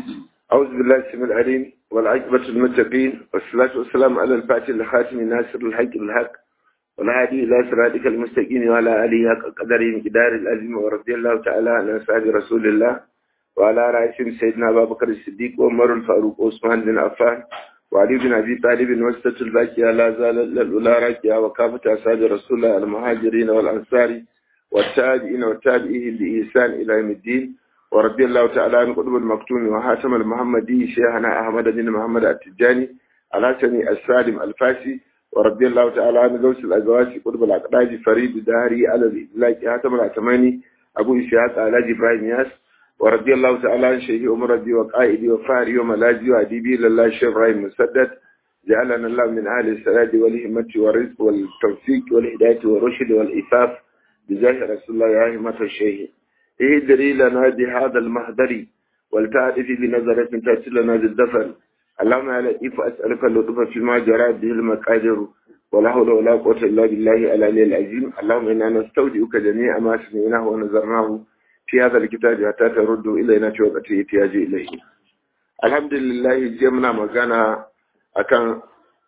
أعوذ بالله السميع العليم والعاقبة للمتقين والصلاة والسلام على الفاتح الخاتم ناصر الحق بالحق والهادي إلى صراطك المستقيم وعلى آله حق قدره مقدار العظيم ورضي الله تعالى عن أصحاب رسول الله وعلى رئيسهم سيدنا أبا بكر الصديق وعمر الفاروق وعثمان بن عفان وعلي بن أبي طالب وسطة الباقية لا زال الأولى راكية وكافة أصحاب رسول الله المهاجرين والأنصار والتابعين والتابعين بإحسان إلى يوم الدين ورضي الله تعالى عن قطب المكتوم وحاتم المحمدي شيخنا أحمد بن محمد التجاني الحسني السالم الفاسي ورضي الله تعالى عن غوث الأزواج قطب الأقداج فريد داري على الإطلاق حاتم العتماني أبو إسحاق علاج إبراهيم ياس ورضي الله تعالى عن شيخ عمر رضي وقائدي وفاري وملاجي وأديبي لله الشيخ إبراهيم مسدد جعلنا الله من أهل السداد والهمة والرزق والتوفيق والهداية والرشد والإفاف بجاه رسول الله يا همة الشيخ اهدري لنا بهذا المهدر ولتعرف بنظرة تأتي لنا بالدفن اللهم يا لطيف أسألك اللطف فيما جرى به المقادر ولا حول ولا قوة إلا بالله العلي العظيم اللهم إنا نستودعك جميع ما سمعناه ونظرناه في هذا الكتاب حتى ترد إلينا في وقت احتياج إليه الحمد لله جمنا مغانا akan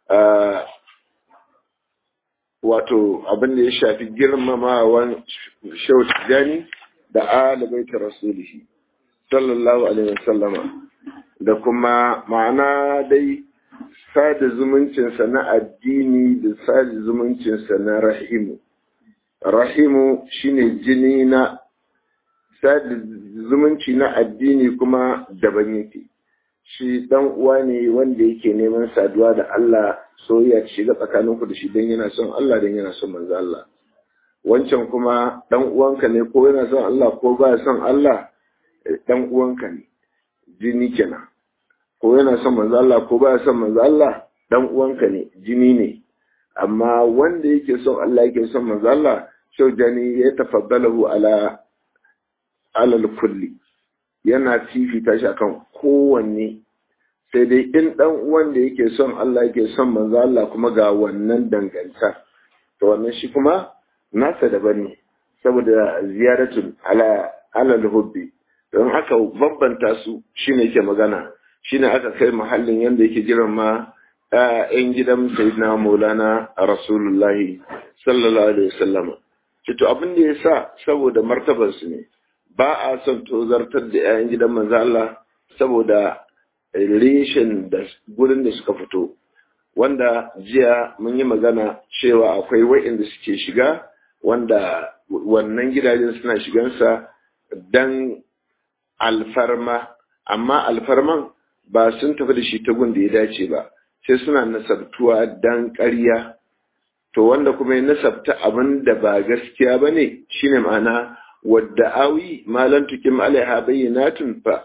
wato abin da ya shafi girmamawan shau tijani da alibaita rasulihi sallallahu alaihi wasallama da kuma ma'ana dai sada zumuncinsa na addini da sada zumuncinsa na rahimu rahimu shine jini na sada zumunci na addini kuma daban yake shi dan uwa ne wanda yake neman saduwa da Allah soyayya ta shiga tsakaninku da shi dan yana son Allah dan yana son manzo Allah wancan kuma dan uwanka ne ko yana son Allah ko ba son Allah dan uwanka ne jini kenan ko yana son manzo Allah ko ba son manzo Allah dan uwanka ne jini ne amma wanda yake son Allah yake son manzo Allah shau jani ya tafaddalahu ala alal kulli yana fifita shi akan kowanne sai dai in dan uwan da yake son Allah yake son manzo Allah kuma ga wannan danganta to wannan shi kuma nasa daban ne saboda ziyaratun ala alal hubbi don aka bambanta su shine yake magana shine aka kai mahallin yanda yake jiran ma ‘ya'yan gidan Sayyidina Maulana a Rasulullahi sallallahu Alaihi wasallama. Cito abin da ya sa saboda martabarsu ne, ba a son tozartar da ‘ya'yan gidan manzo Allah saboda reshen da gurin da suka fito. Wanda jiya mun yi magana cewa akwai wa'inda suke shiga wanda wannan gidajen suna shigansa dan alfarma, amma alfarman ba sun tafi da shi ta gun da ya dace ba. sai suna nasabtuwa dan ƙarya to wanda kuma ya nasabta abin da ba gaskiya ba ne shine ma'ana wadda awi malan tukim alaiha bayyinatun fa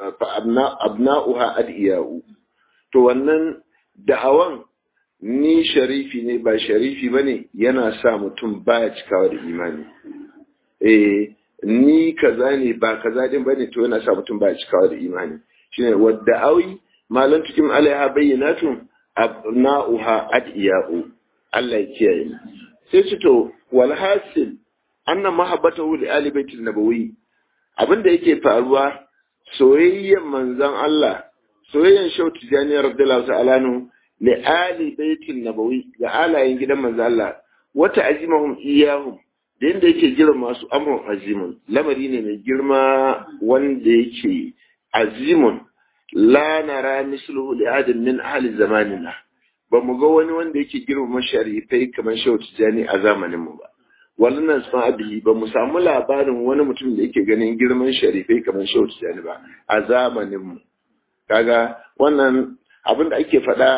abna'uha adiyau to wannan da'awan ni sharifi ne ba sharifi bane yana sa mutum baya cikawa da imani eh ni kaza ne ba kaza din bane to yana sa mutum baya cikawa da imani shine wadda awi malan tukim alaiha bayyinatun abna'uha adiya'u Allah ya kiyaye sai ce to wal hasil anna mahabbatahu li ali baitin nabawi abinda yake faruwa soyayyen manzon Allah soyayyen shau tijani radiyallahu ta'ala nu li ali baitin nabawi ga alayen gidan manzon Allah wata azimahum iyahum da yanda yake girma su amrun azimun lamari ne mai girma wanda yake azimun la nara misluhu li adin min ahli zamanina ba mu ga wani wanda yake girmama sharifai kamar shehu tijani a zamanin mu ba wannan sun abihi ba mu samu labarin wani mutum da yake ganin girman sharifai kamar shehu tijani ba a zamanin mu kaga wannan abin da ake faɗa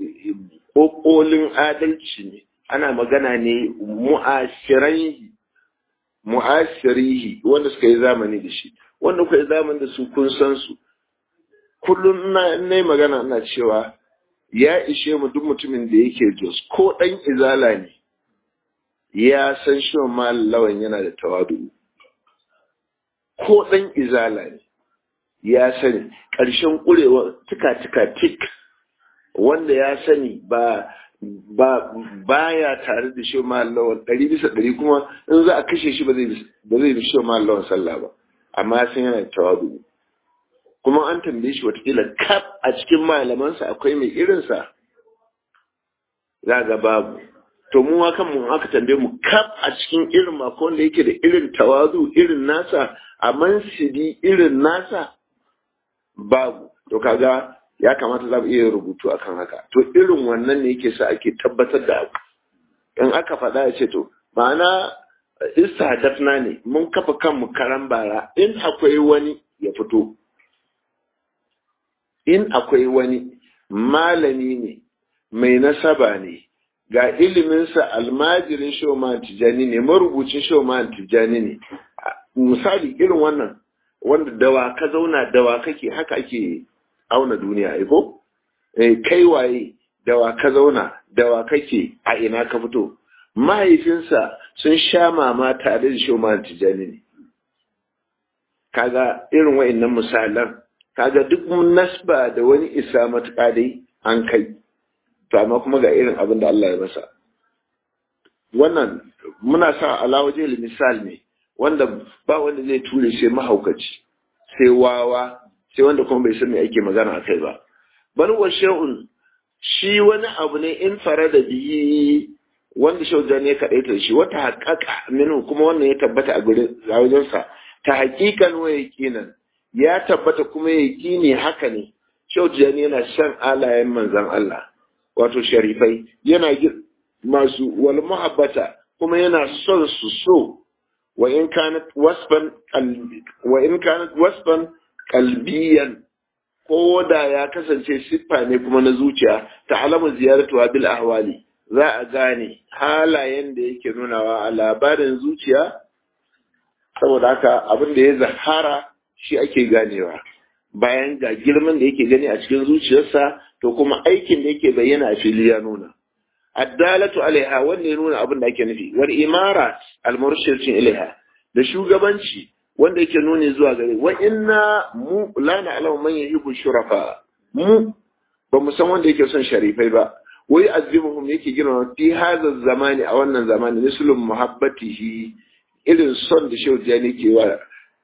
kokolin adalci ne ana magana ne mu'ashiraihi mu'ashirihi wanda suka yi zamani da shi wanda kuka yi zamani da su kun san su kullum na yi magana ina cewa ya ishe mu duk mutumin da yake jos ko ɗan izala ne ya san shi lawan yana da tawadu ko ɗan izala ne ya sani ƙarshen ƙurewa tuka-tuka tik wanda ya sani ba ba baya tare da shi lawan ɗari bisa ɗari kuma in za a kashe shi ba zai bi shi lawan sallah ba amma ya san yana da tawadu kuma an tambaye shi watakila kaf a cikin malamansa akwai mai irinsa za ga babu to mu kan mu aka tambaye mu kaf a cikin irin mako wanda yake da irin tawazu irin nasa a mansidi irin nasa babu to kaga ya kamata za mu iya rubutu akan haka to irin wannan ne yake sa ake tabbatar da abu in aka faɗa ya ce to ma'ana istihadafna ne mun kafa kanmu karan bara in akwai wani ya fito in akwai wani malami ne mai nasaba ne ga iliminsa almajirin shoman tijani ne marubucin shoman tijani ne misali irin wannan wanda dawa ka zauna dawa kake haka ake auna duniya aiko kai waye dawa ka zauna dawa kake a ina ka fito mahaifinsa sun sha mama tare da shoman tijani ne kaga irin wa'annan misalan kaga duk nasba da wani isa matuƙa dai an kai to amma kuma ga irin abin da Allah ya masa wannan muna sa alawaje misal ne wanda ba wanda zai ture sai mahaukaci sai wawa sai wanda kuma bai san me ake magana a kai ba bal wa shay'un shi wani abu ne in fara da biyi wanda shaujan ya kaɗaita shi wata haƙaƙa minu kuma wannan ya tabbata a gurin wajensa ta haƙiƙan wa yaƙinan ya tabbata kuma yaƙini haka ne shaujan yana shan alayen manzan Allah wato sharifai yana masu wal muhabbata kuma yana son su so wa in kanat wasfan wa in kanat wasfan qalbiyan ko da ya kasance siffa ne kuma na zuciya ta alamu ziyaratu bil ahwali za a gane halayen da yake nunawa a labarin zuciya saboda haka abin da ya zahara shi ake ganewa bayan ga girman da yake gani a cikin zuciyarsa to kuma aikin da yake bayyana a fili ya nuna addalatu alaiha wanda ya nuna abin da ake nufi wal imara al murshidin ilaiha da shugabanci wanda yake nuni zuwa gare wa inna mu la na'lamu man yuhibbu shurafa mu ba mu san wanda yake son sharifai ba wai azimuhum yake girma fi hadha zamani a wannan zamani mislum muhabbatihi irin son da shehu jani ke wa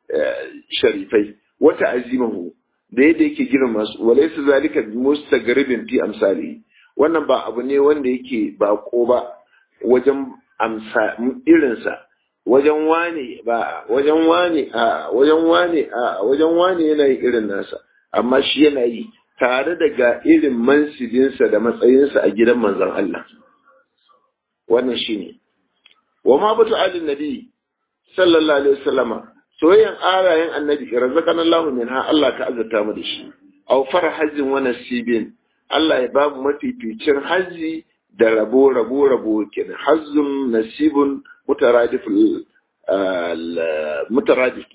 sharifai wata azimuhu da yadda yake girma su walaysa zalika bi mustagribin fi amsali wannan ba abu ne wanda yake bako ba wajen amsa irinsa wajen wane ba wajen wane a wajen wane a wajen wane yana yi irin nasa amma shi yana yi tare da ga irin mansibinsa da matsayinsa a gidan manzon Allah wannan shine wa ma batu alin nabi sallallahu alaihi wasallama soyayyan arayen annabi razaqana Allahu minha Allah ka azurta mu da shi aw farhazin wa nasibin Allah ya babu mafificin hazi da rabo rabo rabo kenan hazzun nasibun mutaradif mutaradif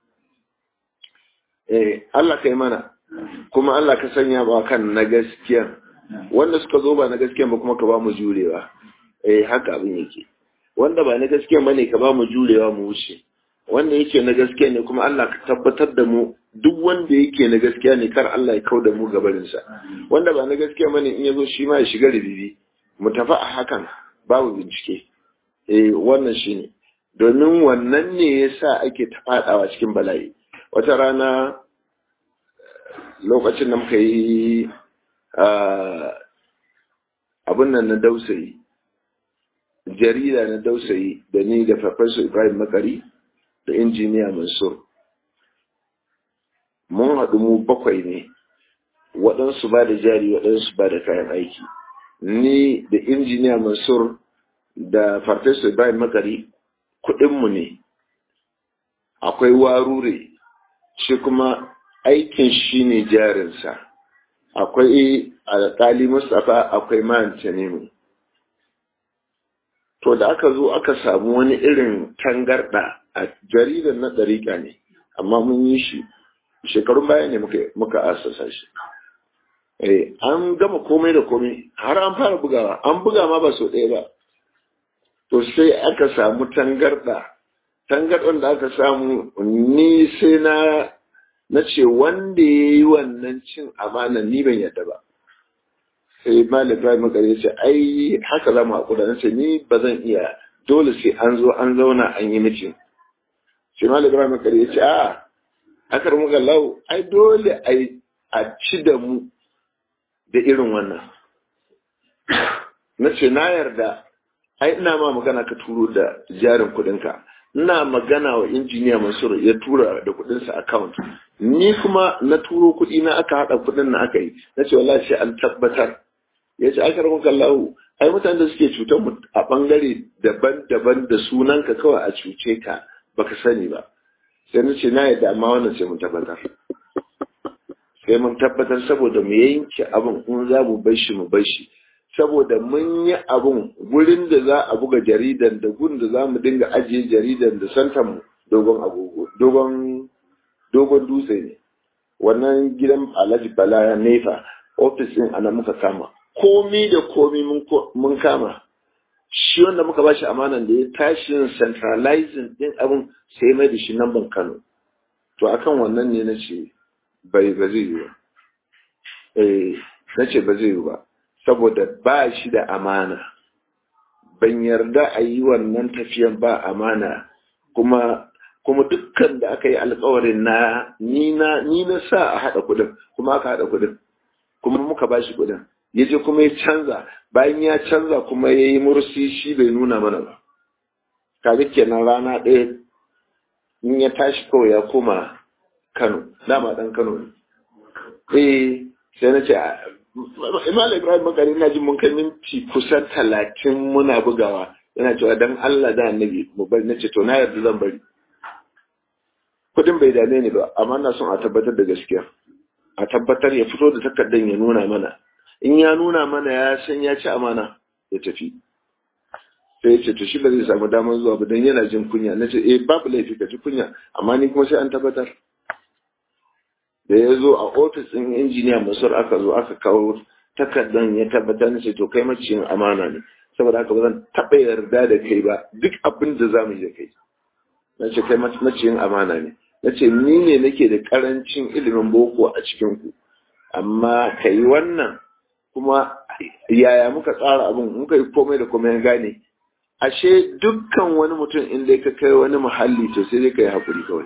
eh Allah kai mana kuma Allah ka sanya ba kan na gaskiya wanda suka zo ba na gaskiya ba kuma ka ba mu jurewa eh haka abin yake wanda ba na gaskiya bane ka ba mu jurewa mu wuce wanda yake na gaskiya ne kuma Allah ka tabbatar da mu duk wanda yake na gaskiya ne kar Allah ya kauda mu gabarinsa wanda ba na gaskiya bane in yazo shi ma ya shiga ribibi mu tafi a hakan babu bincike eh wannan shine domin wannan ne yasa ake ta fadawa cikin bala'i wata rana lokacin da muka yi abin nan na dausayi jarida na dausayi da ni da Professor Ibrahim Makari da injiniya Mansur mun haɗu mu bakwai ne waɗansu ba da jari waɗansu ba da kayan aiki ni da injiniya Mansur da Professor Ibrahim Makari kuɗinmu ne akwai warure shi kuma aikin shi ne jarinsa akwai alƙali Mustapha akwai man Tanimu to da aka zo aka samu wani irin tangarɗa a jaridar na ɗariƙa ne amma mun yi shi shekarun baya ne muka asasa shi eh an gama komai da komai har an fara bugawa an buga ma ba so ɗaya ba to sai aka samu tangarɗa tangarɗan da aka samu ni sai na na ce wanda ya yi wannan cin amana ni ban yadda ba sai malam ibrahim makare ya ce ai haka za mu haƙura na ce ni ba zan iya dole sai an zo an zauna an yi mitin sai malam ibrahim makare ya ce a akar muka lau ai dole a ci da mu da irin wannan na ce na yarda ai ina ma magana ka turo da jarin kudinka ina magana wa injiniya mansur ya tura da kudinsa account ni kuma na turo kudi na aka hada kudin na aka yi na ce wallahi sai an tabbatar ya ce aka rabu kallahu ai mutanen da suke cutar mu a bangare daban-daban da sunanka kawai a cuce ka baka sani ba sai na ce na yadda amma wannan sai mun tabbatar sai mun tabbatar saboda mu yanke abin in za mu bar shi mu bar shi saboda mun yi abun gurin da za a buga jaridan da gurin da za mu dinga ajiye jaridan da santan mu dogon agogo dogon dogon dutse ne wannan gidan alhaji bala ya nefa ofis din ana muka kama komi da komi mun kama shi wanda muka bashi amanan da ya tashi centralizing din abin sai mai da shi namban kano to akan wannan ne na ce bai ba zai yi ba eh na ce ba zai yi ba saboda ba shi da amana ban yarda a yi wannan tafiyan ba amana kuma kuma dukkan da aka yi alkawarin na ni na ni na sa a haɗa kuɗin kuma aka haɗa kuɗin kuma muka ba shi kuɗin ya je kuma ya canza bayan ya canza kuma ya yi mursi shi bai nuna mana ba kaga kenan rana ɗaya in ya tashi kawai ya koma kano dama ɗan kano ne eh sai na ce Imam Ibrahim Makari ina jin mun kai minti kusan talatin muna bugawa yana cewa dan Allah da annabi mu bari nace to na yarda zan bari kudin bai dame ni ba amma na son a tabbatar da gaskiya a tabbatar ya fito da takardan ya nuna mana in ya nuna mana ya san ya ci amana ya tafi sai ya ce to shi ba zai samu damar zuwa ba dan yana jin kunya nace eh babu laifi ka ji kunya amma ni kuma sai an tabbatar da ya zo a ofis ɗin injiniya masar aka zo aka kawo takardan ya tabbatar na ce to kai maciyin amana ne saboda haka ba zan taɓa yarda da kai ba duk abin da za mu yi da kai na ce kai maciyin amana ne na ce ni ne nake da ƙarancin ilimin boko a cikin ku amma ka yi wannan kuma yaya muka tsara abin muka yi komai da komai gane ashe dukkan wani mutum in dai ka kai wani muhalli to sai dai ka yi haƙuri kawai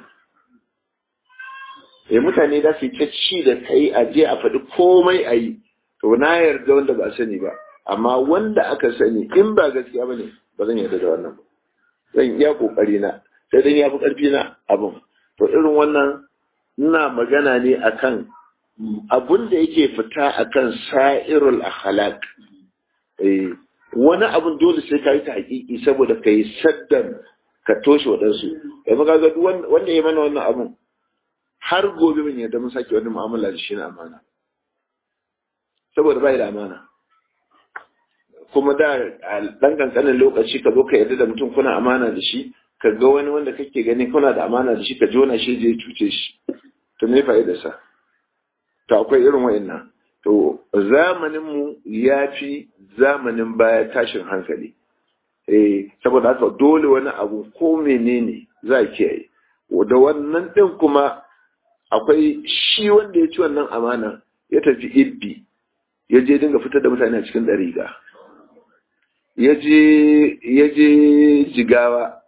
eh mutane da su ta ci da kai a je a faɗi komai a yi to na yarda wanda ba sani ba amma wanda aka sani in ba gaskiya ba ne ba zan yarda da wannan ba zan iya kokari na sai dan ya fi ƙarfi na abin to irin wannan ina magana ne akan abun da yake fita akan sa'irul akhlaq eh wani abun dole sai ka yi ta hakiki saboda ka yi saddan ka toshe waɗansu yanzu ka ga wanda ya mana wannan abun har gobe mun yadda mun sake wani mu'amala da shi na amana saboda bai da amana kuma da dan kankanin lokaci ka zo ka yarda da mutum kuna amana da shi ka ga wani wanda kake gani kuna da amana da shi ka jona shi je cuce shi to me fa'ida sa to akwai irin wa'annan to zamanin mu yafi zamanin baya tashin hankali eh saboda haka dole wani abu ko menene za a kiyaye da wannan din kuma akwai shi wanda ya ci wannan amana ya tafi ibbi ya je dinga fitar da mutane a cikin ɗariga ya je jigawa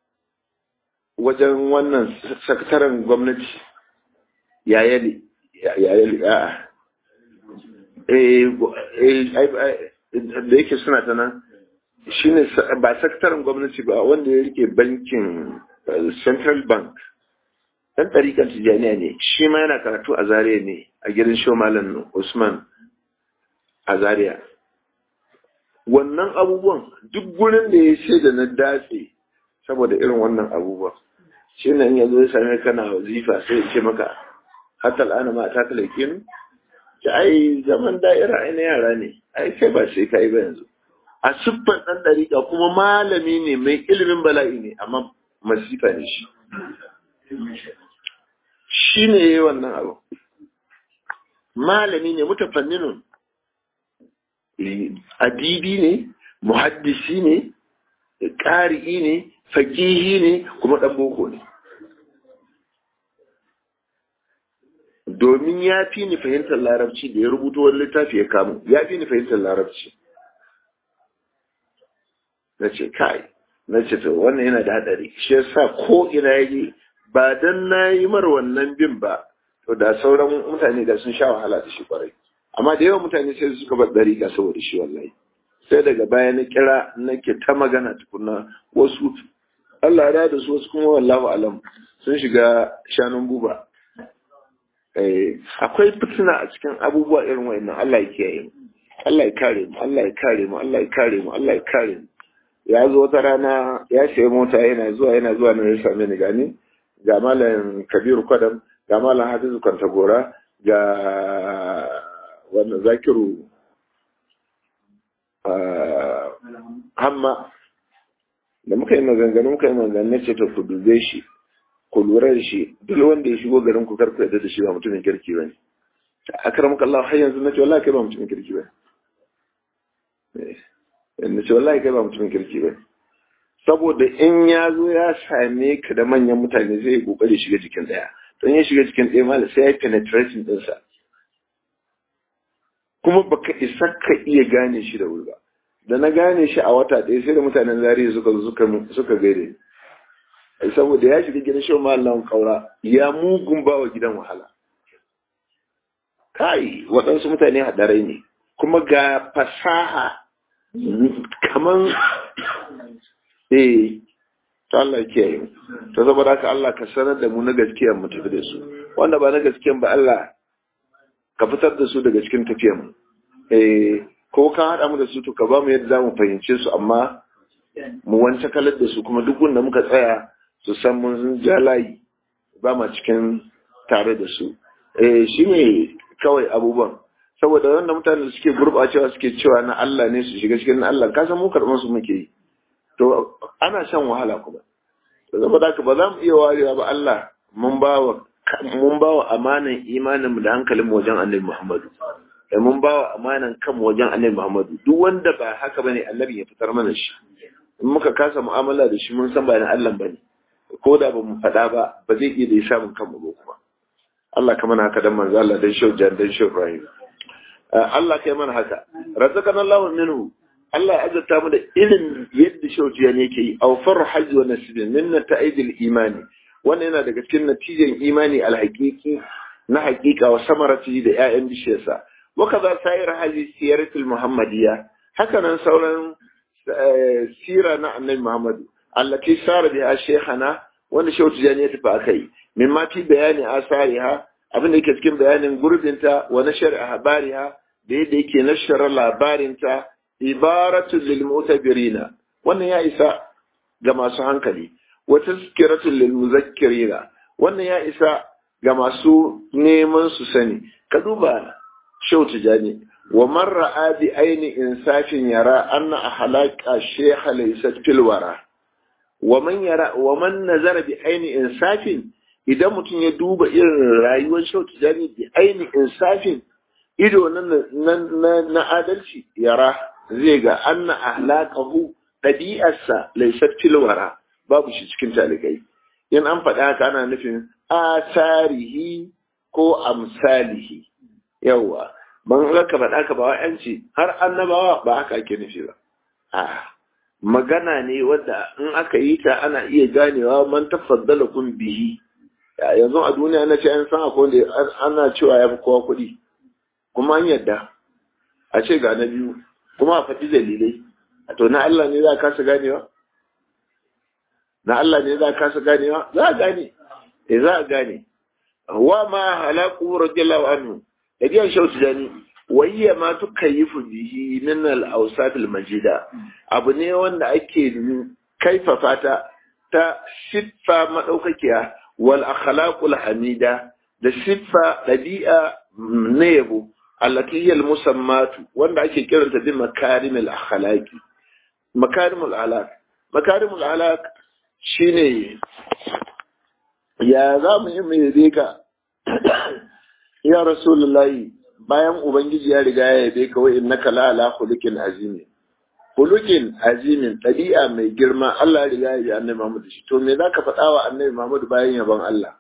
wajen wannan sakataren gwamnati yayali yayali a da yake suna ta nan shi ne ba sakataren gwamnati ba wanda ya rike bankin central bank dan ɗarikan tijjaniya ne shi ma yana karatu a zaria ne a gidan shomalan usman a zaria wannan abubuwan duk gurin da ya ce da na datse saboda irin wannan abubuwan shi ne in yanzu ya same kana wazifa sai ya ce maka hatta al'ana ma ta talakin ki ai zaman da'ira ai na yara ne ai kai ba sai kai ba yanzu a siffar ɗan ɗariƙa kuma malami ne mai ilimin bala'i ne amma masifa ne shi shi ne ya yi wannan abu malami ne mutafanninun adibi ne muhaddisi ne ƙari'i ne fakihi ne kuma ɗan boko ne domin ya fi ni fahimtar larabci da ya rubuta wani littafi ya kamu ya fi ni fahimtar larabci na ce kai na ce to wannan yana da haɗari shi yasa ko ina yaje ba dan na yi mar wannan bin ba to da sauran mutane da sun sha wahala da shi kwarai amma da yawan mutane sai suka bar dariƙa saboda shi wallahi sai daga baya na kira nake ta magana tukuna wasu Allah ya da su wasu kuma wallahu alam sun shiga shanun buba akwai fitina a cikin abubuwa irin wa'annan Allah ya kiyaye mu Allah ya kare mu Allah ya kare mu Allah ya kare mu Allah ya kare mu ya zo wata rana ya sayi mota yana zuwa yana zuwa na ya same ni gani ga malam Kabiru Kwadam ga malam Hadizu Kwantagora ga wannan Zakiru Hamma da muka yi maganganu muka yi maganganu ce ta ku dube shi ku lura da shi duk wanda ya shigo garin ku karku yadda da shi ba mutumin kirki ba ne a karamuka Allah har yanzu na ce wallahi kai ba mutumin kirki ba na ce wallahi kai ba mutumin kirki ba saboda in ya zo ya same ka da manyan mutane zai yi kokari shiga jikin daya don ya shiga jikin daya mala sai ya yi penetration dinsa kuma baka isa ka iya gane shi da wuri ba da na gane shi a wata ɗaya sai da mutanen zariya suka suka suka gaire saboda ya shiga gidan shi mallan kaura ya mugun ba wa gidan wahala kai waɗansu mutane haɗarai ne kuma ga fasaha kaman eh to Allah ya kiyaye mu to saboda haka Allah ka sanar da mu na gaskiya mu tafi da su wanda ba na gaskiyan ba Allah ka fitar da su daga cikin tafiyar mu eh ko ka haɗa mu da su to ka ba mu yadda za mu fahimce su amma mu wance kalar da su kuma duk wanda muka tsaya su san mun ja layi ba ma cikin tare da su eh shi ne kawai abubuwan saboda wanda mutane suke gurɓacewa suke cewa na Allah ne su shiga cikin na Allah ka san mu karɓar su muke yi to ana shan wahala kuma to saboda haka ba za mu iya warewa ba Allah mun ba wa mun ba wa amanan imanin mu da hankalin mu wajen Annabi Muhammadu da mun ba wa amanan kan wajen Annabi Muhammadu duk wanda ba haka bane Annabi ya fitar mana shi in muka kasa mu'amala da shi mun san ba na Allah bane ko da ba mu faɗa ba ba zai iya da ya samun kanmu ba kuma Allah ka mana haka dan manzo Allah dan shau jan dan shau Ibrahim Allah kai mana haka razaqana Allahu minhu Allah ya azurta mu da irin yadda shau jan yake yi aw farhaj wa nasbin min nata'idil imani wannan yana daga cikin natijan imani alhaqiqi na haqiqa wa samarati da ƴaƴan bishiyarsa wa kaza sayar haji siyaratul muhammadiyya haka nan sauran sira na annabi Muhammadu allati sara biha shaykhana wanda shehu tijani ya tafi akai min ma fi bayani asariha abin da yake cikin bayanin gurbinta wa nashar ahbariha da yadda yake nashara labarinta ibaratu lil mutabirina wannan ya isa ga masu hankali wa tazkiratu lil muzakkirina wannan ya isa ga masu neman su sani ka duba shehu tijani wa man ra'a bi aini insafin yara anna ahlaqa shaykha laysat fil wara wa man yara wa man nazara bi aini insafin idan mutum ya duba irin rayuwar shau tijani bi aini insafin ido na na adalci yara zai ga anna ahlaqahu ɗabi'arsa laysat fil wara babu shi cikin talikai in an faɗa haka ana nufin asarihi ko amsalihi yawa ban ka faɗa ka ba wa'yanci har annabawa ba haka ake nufi ba a magana ne wadda in aka yi ta ana iya ganewa man tafaddala kun bihi yanzu a duniya na ce an san akwai wanda ana cewa ya fi kowa kuɗi kuma an yadda a ce ga na biyu kuma a faɗi dalilai a to na Allah ne za a kasa ganewa na Allah ne za a kasa ganewa za a gane eh za a gane wa ma halaku radiyallahu anhu ɗabi'ar shautu jani wayya ma tukayyifu bihi min al-awsaf al-majida abu ne wanda ake kaifafa ta ta siffa madaukakiya wal akhlaqul hamida da siffa dabi'a na yabo allati hiya al-musammatu wanda ake kiranta bi makarimul akhlaqi makarimul alaq makarimul alaq shine ya za mu yi mai ka ya rasulullahi bayan ubangiji ya riga ya yabe ka wai innaka la ala khuluqin azimi khuluqin azimin tabi'a mai girma Allah ya riga ya yabe annabi Muhammad shi to me zaka faɗa wa annabi Muhammad bayan yaban Allah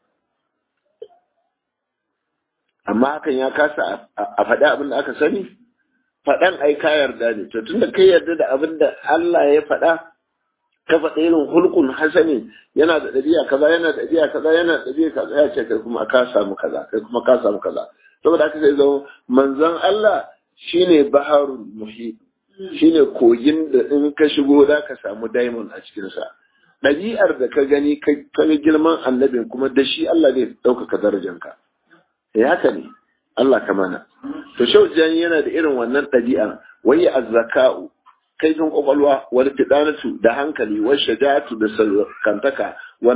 amma hakan ya kasa a faɗi abin da aka sani faɗan ai ka yarda ne to tunda kai yarda da abin da Allah ya faɗa ka faɗa irin hulkun hasani yana da ɗabi'a kaza yana da ɗabi'a kaza yana da ɗabi'a kaza ya ce kai kuma ka samu kaza kai kuma ka samu kaza saboda haka sai zama manzon Allah shine baharul muhit shine kogin da in ka shigo za ka samu diamond a cikin sa ɗabi'ar da ka gani ka ga girman annabin kuma da shi Allah zai ɗaukaka darajanka eh haka ne Allah ka mana to shaujani yana da irin wannan ɗabi'a wai azzaka'u kaifin kwakwalwa wal fidanatu da hankali wal shaja'atu da kantaka wal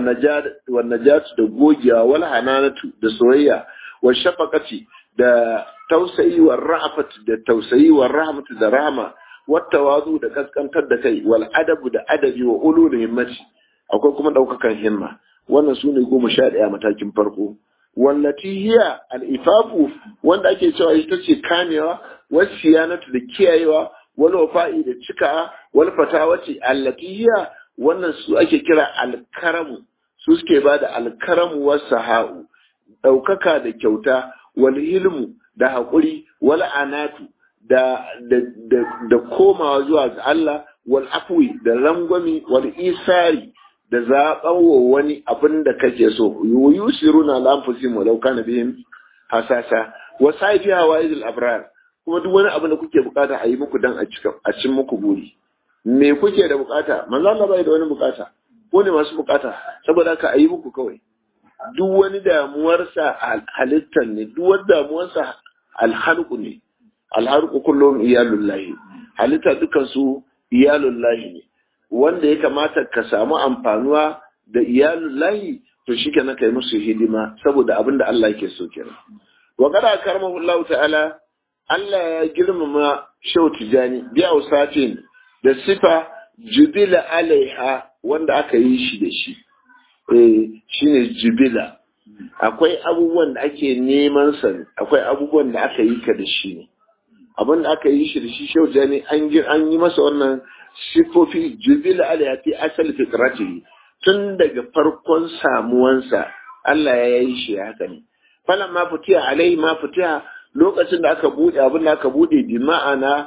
najatu da gogewa wal hananatu da soyayya wal shafaqati da tausayi wal ra'afatu da tausayi wal rahmatu da rahma wat tawazu da kaskantar da kai wal adabu da adabi wa ulul himmati akwai kuma daukakan himma wannan sune goma sha ɗaya matakin farko wallati hiya al-ifafu wanda ake cewa ita ce kamewa wasiyanatu da kiyayewa wal wafa'i da cika wal fatawati allati hiya wannan su ake kira alkaramu su suke bada alkaramu was sahau daukaka da kyauta wal hilmu da hakuri wal anatu da da da, da komawa zuwa ga Allah wal afwi da rangwami wal isari da zaɓan wa wani abin da kake so yusiruna lamfusim walau kana bihim hasasa wa saifi hawaizul abrar kuma duk wani abin da kuke bukata a yi muku dan a cika a cin muku buri me kuke da bukata manzo Allah bai da wani bukata ko ne masu bukata saboda haka a yi muku kawai duk wani damuwarsa halittar ne duk wani damuwarsa alhalqu ne alhalqu kullum iyalullahi halitta dukan su iyalullahi ne wanda ya kamata ka samu amfanuwa da iyalullahi to shikenan kai musu hidima saboda abin da Allah yake so kenan wa qad karamahu Allah ta'ala Allah ya girmama Shehu Tijani bi ausatin da sifa jubila alaiha wanda aka yi shi da shi eh shine jubila akwai abubuwan da ake neman sa akwai abubuwan da aka yi ka da shi ne abin da aka yi shi da shi Shehu Tijani an an yi masa wannan sifofi jubila alaiha fi asal fitratihi tun daga farkon samuwansa Allah ya yi shi haka ne falan ma fitiya alai ma fitiya lokacin da aka bude abin da aka bude bi ma'ana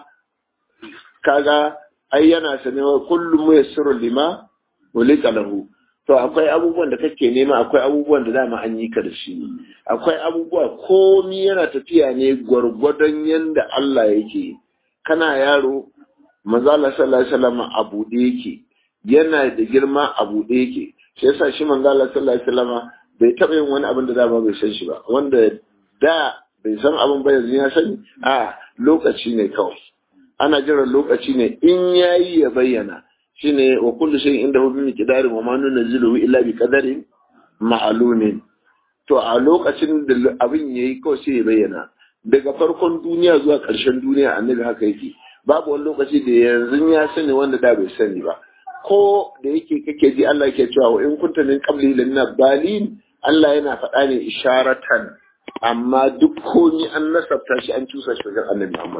kaga ai yana sane wa kullum mu yassiru lima ulika lahu to akwai abubuwan da kake nema akwai abubuwan da dama an yi ka da shi akwai abubuwa komi yana tafiya ne gwargwadon yanda Allah yake kana yaro manzo Allah sallallahu alaihi wasallam a bude yake yana da girma a bude yake shi yasa shi manzo Allah sallallahu alaihi wasallam bai taɓa yin wani abin da dama bai san shi ba wanda da bai san abin ba yanzu ya sani a lokaci ne kawai ana jiran lokaci ne in yayi ya bayyana shine wa kullu shay'in inda hu bi miqdarin wa ma nunzilu illa bi qadarin ma'lumin to a lokacin da abin yayi kawai sai ya bayyana daga farkon duniya zuwa ƙarshen duniya annabi haka yake babu wani lokaci da yanzu ya sani wanda da bai sani ba ko da yake kake ji Allah yake cewa wa in kunta min qabli lanna balin Allah yana faɗa ne isharatan amma duk komi an nasabta shi an cusa shi wajen annabi Muhammad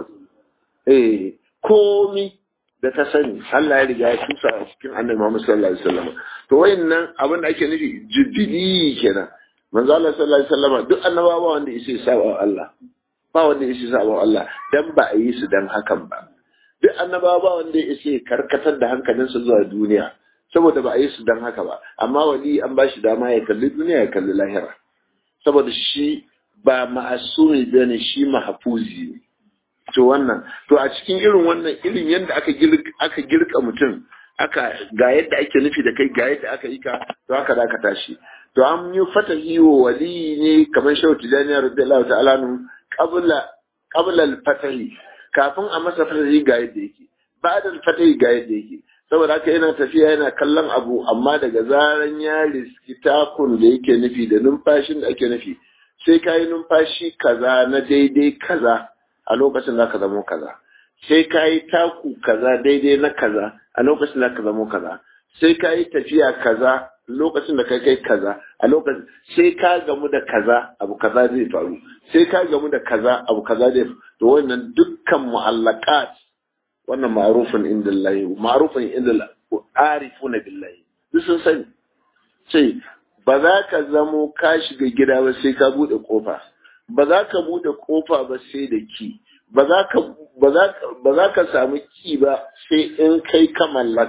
eh komi da ta sani Allah ya riga ya cusa a cikin annabi Muhammad sallallahu alaihi wasallam to wayannan abin da ake nufi jibili kenan manzo Allah sallallahu alaihi wasallam duk annabawa wanda yake saba Allah ba wanda yake saba Allah dan ba a yi su dan hakan ba duk annabawa ba wanda yake karkatar da hankalinsa zuwa duniya saboda ba a yi su dan haka ba amma wali an ba shi dama ya kalli duniya ya kalli lahira saboda shi ba ma'asumi ba ne shi mahafuzi ne to wannan to a cikin irin wannan irin yadda aka girka aka girka mutum aka ga yadda ake nufi da kai ga yadda aka yi ka to haka da aka tashi to an yi fatahi wa wali ne kamar shehu tijani radiyallahu ta'ala nu qabla qabla al-fatahi kafin a masa fatahi ga yadda yake ba'da al-fatahi ga yadda yake saboda haka yana tafiya yana kallon abu amma daga zaran ya riski takun da yake nufi da numfashin da ake nufi sai ka yi numfashi kaza na daidai kaza a lokacin za ka zamo kaza sai ka yi taku kaza daidai na kaza a lokacin za ka zamo kaza sai ka yi tafiya kaza lokacin da kai kai kaza a lokacin sai ka gamu da kaza abu kaza zai faru sai ka gamu da kaza abu kaza zai faru to wannan dukkan mu'allaqat wannan ma'rufun indallahi ma'rufun indallahi arifuna billahi duk sun sani sai ba za ka zamo ka shiga gida ba sai ka bude kofa ba za ka bude kofa ba sai da ki ba za ka ba za ka samu ki ba sai in kai ka mallaka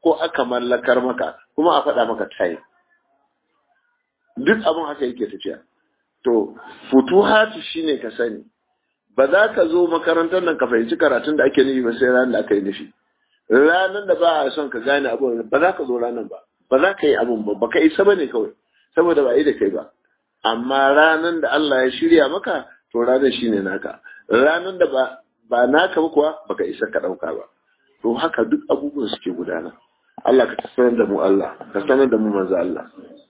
ko aka mallakar maka kuma a faɗa maka time duk abin haka yake tafiya to futuhatu shine ka sani ba za ka zo makarantar nan ka fahimci karatun da ake nufi ba sai ranar da aka yi nufi ranar da ba a son ka gane abin ba za ka zo ranar ba ba za ka yi abin ba ba ka isa ba ne kawai saboda ba yi da kai ba amma ranar da Allah ya shirya maka to ranar shine naka ranar da ba ba naka ba kuwa baka isa ka ɗauka ba to haka duk abubuwan suke gudana Allah ka sanar da mu Allah ka sanar da mu manzo Allah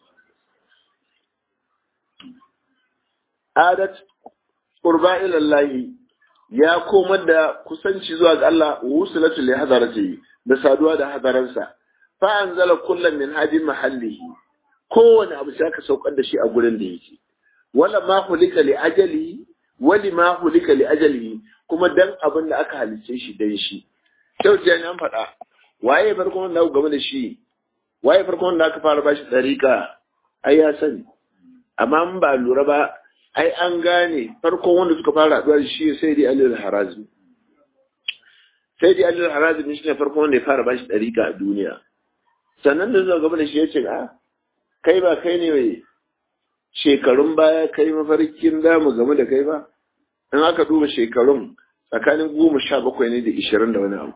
adat qurba ila Allah ya komar da kusanci zuwa ga Allah wusulatu li hadarati da saduwa da hadaransa fa anzala kullam min hadin mahallihi kowane abu sai aka saukar da shi a gurin da yake wala ma hulika li ajali wali ma hulika li ajali kuma dan abin da aka halice shi dan shi kyau ce an faɗa waye farkon wanda aka game da shi waye farkon wanda aka fara bashi dariƙa ai ya sani amma in ba lura ba ai an gane farkon wanda suka fara haɗuwa da shi sai dai alil harazmi sai dai alil harazmi shi ne farkon wanda ya fara bashi dariƙa a duniya sannan da zuwa gaba da shi ya ce a kai ba kai ne mai shekarun baya kai mafarkin damu game da kai ba in aka duba shekarun tsakanin goma sha bakwai ne da ishirin da wani abu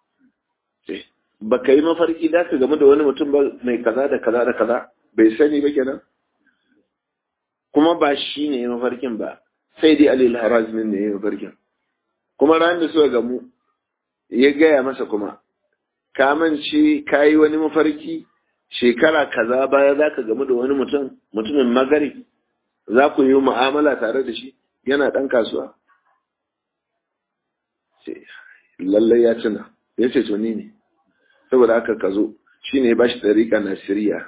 ba ka yi mafarki da ka game da wani mutum ba mai kaza da kaza da kaza bai sani ba kenan kuma ba shi ne mafarkin ba sai dai alil harazmin ne ya mafarkin kuma ran da suka gamu ya gaya masa kuma kamance ka yi wani mafarki shekara kaza baya za ka gamu da wani mutum mutumin magari za ku yi mu'amala tare da shi yana ɗan kasuwa lallai ya tuna ya ce to ni ne saboda haka ka zo shi ne ba shi ɗariƙa na siriya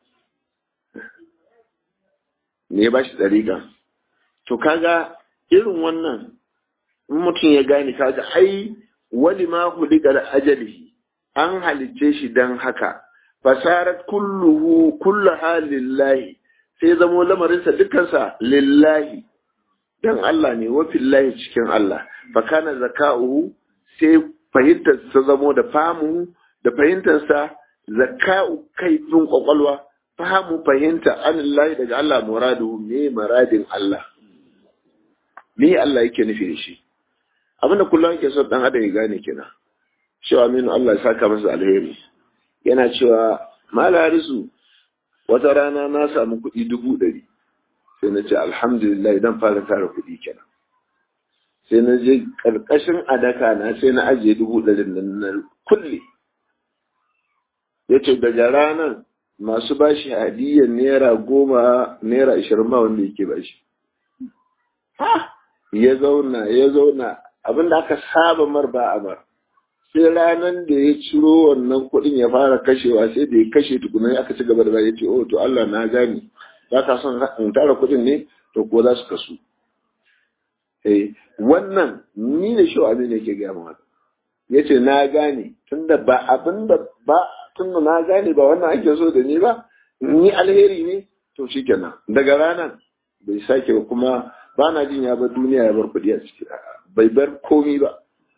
ne ba shi ɗariƙa to kaga irin wannan in mutum ya gane kaga ai wali ma hulika da ajalihi an halicce shi don haka fasarat kulluhu kulluha lillahi sai zamo lamarinsa dukansa lillahi dan Allah ne wa fillahi cikin Allah fa kana zaka'uhu sai fahimtar sa zamo da famu da fahimtar sa zaka'u kaifin kwakwalwa fahimu fahimta anillahi daga Allah muradu me muradin Allah me Allah yake nufi da shi abinda kullum yake so dan adam ya gane kina cewa minu Allah ya saka masa alheri yana cewa malarisu wata rana na samu kuɗi dubu ɗari sai na ce alhamdulillah idan fara tara kuɗi kenan sai na je ƙarƙashin adaka na sai na ajiye dubu ɗari nan na kulle ya ce daga ranar masu bashi hadiyyar naira goma naira ashirin ba wanda yake bashi ya zauna ya zauna abinda aka saba mar ba a mar sai ranar da ya ciro wannan kuɗin ya fara kashewa sai da ya kashe tukuna aka ci gaba da ya ce oh to Allah na gane ba ka son in tara kuɗin ne to ko za su kasu eh wannan ni ne shi abin da yake gaya maka ya ce na gane tunda ba abin da ba tunda na gane ba wannan ake so da ni ba ni alheri ne to shikenan daga ranar bai sake ba kuma ba na jin ya bar duniya ya bar kuɗi a ciki bai bar komi ba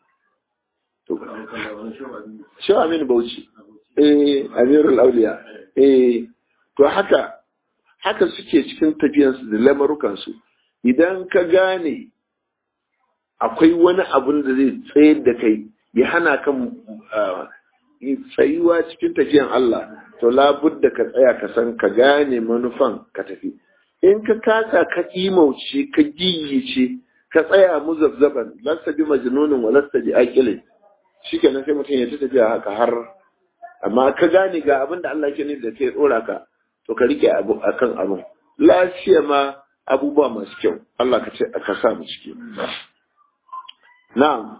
Shehu Aminu Bauchi, eh, Amirul Auliya, eh, to haka, haka suke cikin tafiyansu da lamarukansu, idan ka gane akwai wani abun da zai tsayar da kai, ya hana kan tsayuwa cikin tafiyan Allah, to labudda ka tsaya ka san ka gane manufan ka tafi. In ka kasa ka imauce, ka giyice, ka tsaya muzabzaban, lasta bi majnunin wa lasta bi aqilin. shi kenan sai mutum ya ta tafiya haka har amma ka gane ga abin da Allah ke nufi da kai dora ka to ka rike abu akan abin lafiya ma abubuwa masu kyau Allah ka ce ka sa mu ciki na'am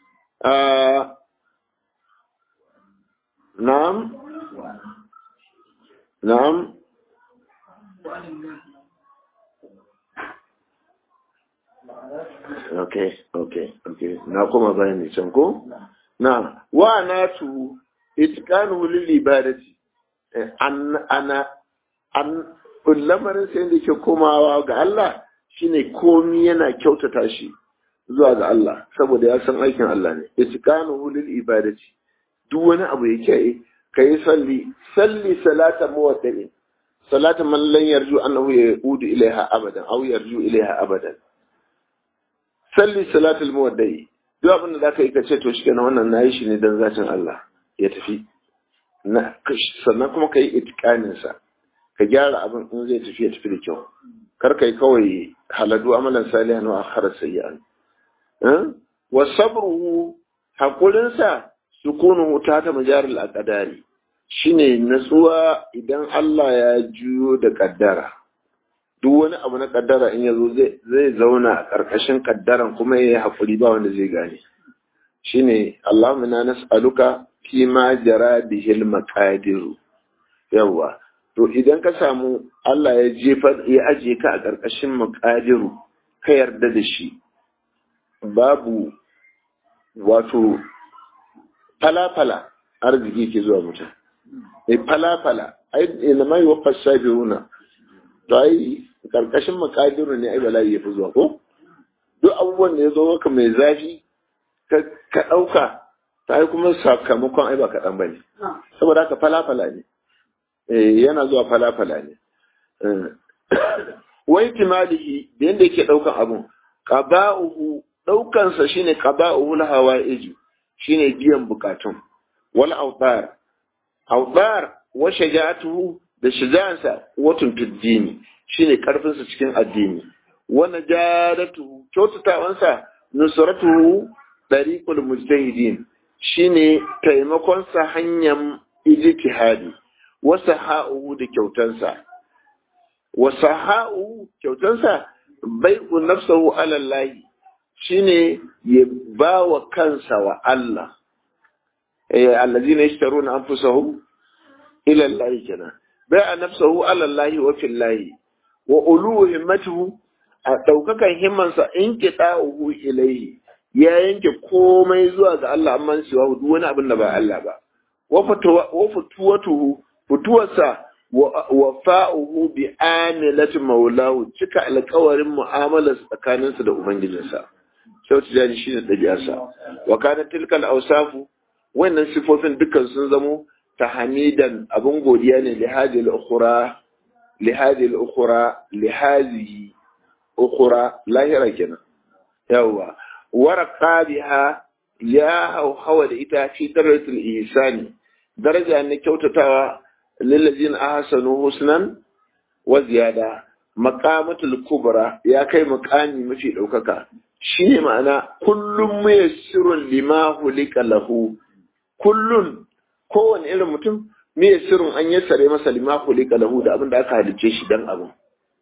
na'am na'am okay okay okay na kuma bayani can ko na wa natu itqanu lil ibadati an ana an lamarin sai da ke komawa ga Allah shine komi yana kyautata shi zuwa ga Allah saboda ya san aikin Allah ne itqanu lil ibadati duk wani abu yake kai salli salli salata muwaddin salata man lan yarju annahu yaudu ilaiha abadan aw yarju ilaiha abadan salli salatul muwaddai duk abin da zaka yi ka ce to shikenan wannan nayi shi ne dan zatin Allah ya tafi na sannan kuma kai itikanin sa ka gyara abin in zai tafi ya tafi da kyau kar kai kawai haladu amalan salihan wa akhara sayyi'an wa sabruhu hakurin sa sukunuhu ta ta majaril aqdari shine natsuwa idan Allah ya juyo da kaddara duk wani abu na kaddara in yazo zai zauna a ƙarƙashin kaddaran kuma ya yi haƙuri ba wanda zai gane shine Allahumma na nas'aluka fi ma jara bihil maqadiru yawa to idan ka samu Allah ya jefa ya aje ka a ƙarƙashin maqadiru ka yarda da shi babu wato falafala arziki ke zuwa mutum mai falafala ai ina mai wafa sabiruna to ai karkashin makadiru ne ai bala'i ya fi zuwa ko duk abubuwan da ya zo maka mai zafi ka ɗauka ta ai kuma sakamakon ai ba kaɗan ba ne saboda haka falafala ne yana zuwa falafala ne wai timalihi da yadda yake ɗaukan abun qaba'uhu ɗaukansa shine qaba'uhu la hawa'iju shine biyan bukatun wal awtar awtar wa shaja'atuhu da shaja'ansa watun fiddini shine karfinsa cikin addini wa najadatuhu kyautatawansa nusratuhu dariqul mujtahidin shine taimakon sa hanyar ijtihadi wa saha'uhu da kyautansa wa saha'uhu kyautansa bai'u nafsahu ala Allah shine ya ba wa kansa wa Allah eh allazina yashtaruna anfusahum ila Allah kenan bai'a nafsahu ala Allah wa fillahi wa ulu himmatuhu a daukakan himmansa in qita'uhu ilayhi ya yanke komai zuwa ga Allah amma siwa duk wani abin da ba Allah ba wa fatuwatuhu fituwarsa wa fa'uhu bi amilati maulahu cika alƙawarin mu'amalar tsakaninsa da ubangijinsa sau tijani shi ne ɗabi'arsa wa kana tilkal ausafu wannan sifofin dukkan sun zamo ta hamidan abin godiya ne lihadil ukhra lihadil ukhra lihazihi ukhra lahira kenan yawa warqa biha ya hawa da ita fi darajatul ihsani daraja ne kyautatawa lillazina ahsanu husnan wa ziyada maqamatul kubra ya kai maqami mafi daukaka shine ma'ana kullum muyassirun lima hulika lahu kullun kowane irin mutum muyassirun an yassare masa lima hulika lahu da abin da aka halice shi dan abin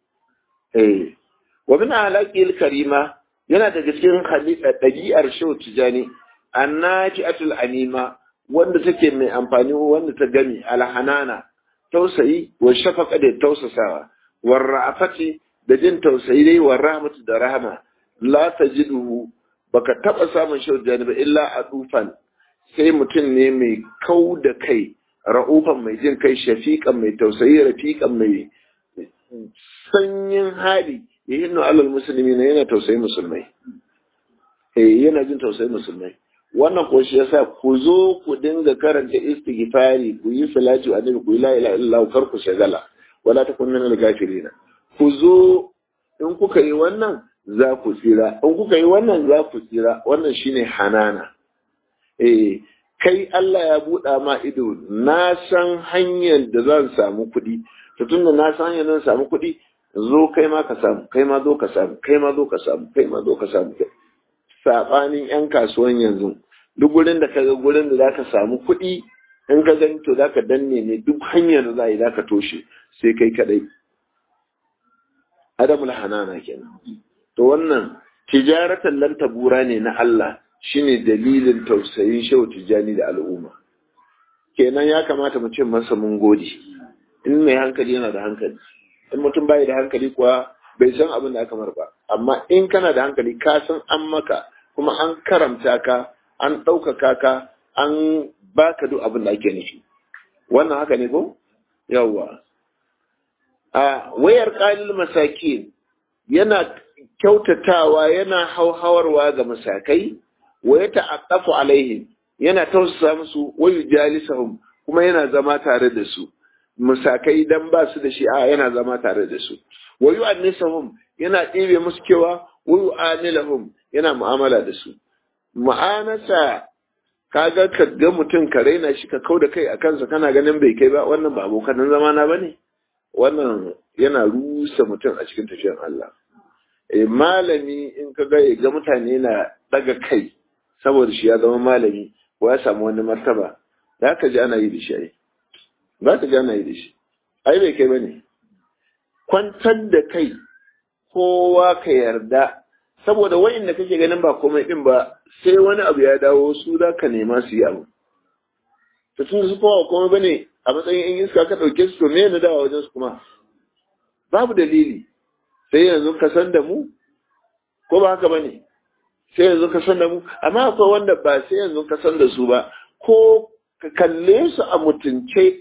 eh wa min halaqil karima yana daga cikin ɗabi'ar shehu tijani annaji'atul anima wanda take mai amfani wanda ta gami alhanana tausayi wa shafaqa da tausasawa war ra'afati da jin tausayi dai war rahmatu da rahama la tajiduhu baka taba samun shehu tijani ba illa a dufan sai mutum ne mai kau da kai ra'ufan mai jin kai shafiqan mai tausayi rafiqan mai sanyin hali yahinnu alal musulmi na yana tausayi musulmai eh yana jin tausayi musulmai wannan ko shi yasa ku zo ku dinga karanta istighfari ku yi salatu annabi ku yi la ilaha illallah kar ku shagala wala takun min al-ghafirin ku zo in kuka yi wannan za ku tsira in kuka yi wannan za ku tsira wannan shine hanana eh kai Allah ya buɗa ma ido na san hanyar da zan samu kuɗi to tunda na san hanyar zan samu kuɗi zo kai ma ka samu kai ma zo ka samu kai ma zo ka samu kai ma zo ka samu sabanin yan kasuwan yanzu duk gurin da kaga gurin da zaka samu kuɗi in ka gani to zaka danne ne duk hanyar da za yi zaka toshe sai kai kadai adamul hanana kenan to wannan tijaratan lan tabura ne na Allah shine dalilin tausayin shehu tijani da al'umma kenan ya kamata mu ce masa mun gode in mai hankali yana da hankali in mutum bai da hankali kuwa bai san abin da aka mar ba amma in kana da hankali ka san an maka kuma an karamta ka an ɗaukaka ka an baka duk abin da ake nufi wannan haka ne ko yawwa a wayar qalil masakin yana kyautatawa yana hauhawarwa ga masakai wa ya ta'attafu alaihim yana tausasa musu wa yujalisuhum kuma yana zama tare da su musakai dan ba su da shi a yana zama tare da su wa yu'annisahum yana ɗebe musu kewa wa yu'amilahum yana mu'amala da su mu'anasa kaga ka ga mutum ka raina shi ka kau da kai a kansa kana ganin bai kai ba wannan ba abokan zama na bane wannan yana rusa mutum a cikin tafiyar Allah eh malami in ka ga ga mutane na daga kai saboda shi ya zama malami ko ya samu wani martaba za ka ji ana yi da shi ai za ka ji ana yi da shi ai bai kai bane kwantar da kai kowa ka yarda saboda wa'inda kake ganin ba komai din ba sai wani abu ya dawo su za ka nema su yi abu to tun su kowa komai bane a matsayin in iska ka ɗauke su to me na dawa wajen su kuma babu dalili sai yanzu ka san da mu ko ba haka bane sai yanzu ka san da mu amma akwai wanda ba sai yanzu ka san da su ba ko ka kalle su a mutunce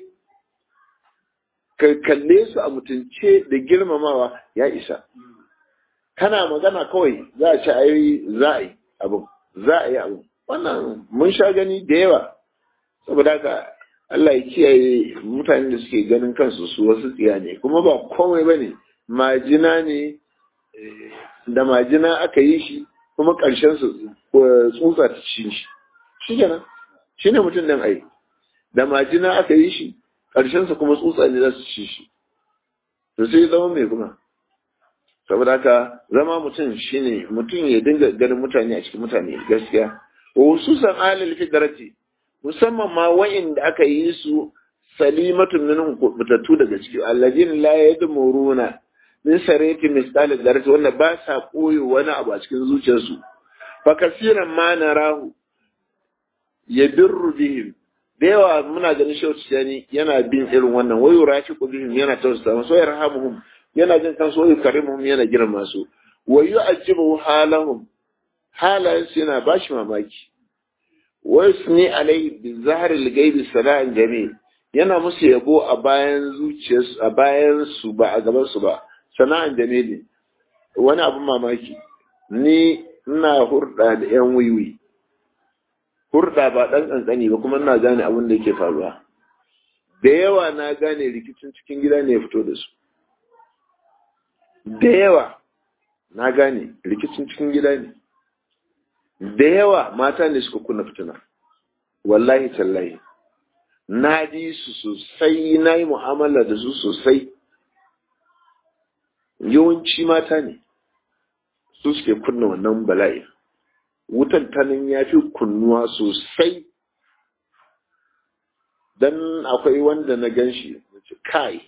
ka kalle su a mutunce da girmamawa ya isa kana magana kawai za a ci ayi za a yi abu za a yi abu wannan mun sha gani da yawa saboda haka Allah ya kiyaye mutanen da suke ganin kansu su wasu tsiya ne kuma ba komai bane majina ne da majina aka yi shi kuma ƙarshen su tsutsa ta ci shi shi kenan shi ne mutum nan ai da majina aka yi shi ƙarshen sa kuma tsutsa ne za su ci shi to sai zama mai kuma saboda haka zama mutum shine mutum ya dinga ganin mutane a cikin mutane gaskiya wa hususan alil fidrati musamman ma wa'inda aka yi su salimatun minhum kubutattu daga ciki alladin la yadmuruna min sarati misal darati wanda ba sa koyo wani abu a cikin zuciyarsu fa kasiran ma narahu yabirru bihim da yawa muna ganin shautu yani yana bin irin wannan wayo rafiqu bihim yana tausasa musu wa yarhamuhum yana jin kansu wayo karimuhum yana girma su wa yu'ajjibu halahum halayensu yana bashi mamaki wasni alaihi bi zahril gaibi sala'an jamil yana musu yabo a bayan zuciyarsu a bayan su ba a gaban su ba sana'an jamili wani abin mamaki ni ina hurda da yan wiwi hurda ba dan kankani ba kuma ina gane abin da yake faruwa da yawa na gane rikicin cikin gida ne ya fito da su da yawa na gane rikicin cikin gida ne da yawa mata ne suka kunna fitina wallahi tallahi na ji su sosai na yi mu'amala da su sosai yawanci mata ne su suke kunna wannan bala'i wutan tanin ya fi kunnuwa sosai dan akwai wanda na gan shi kai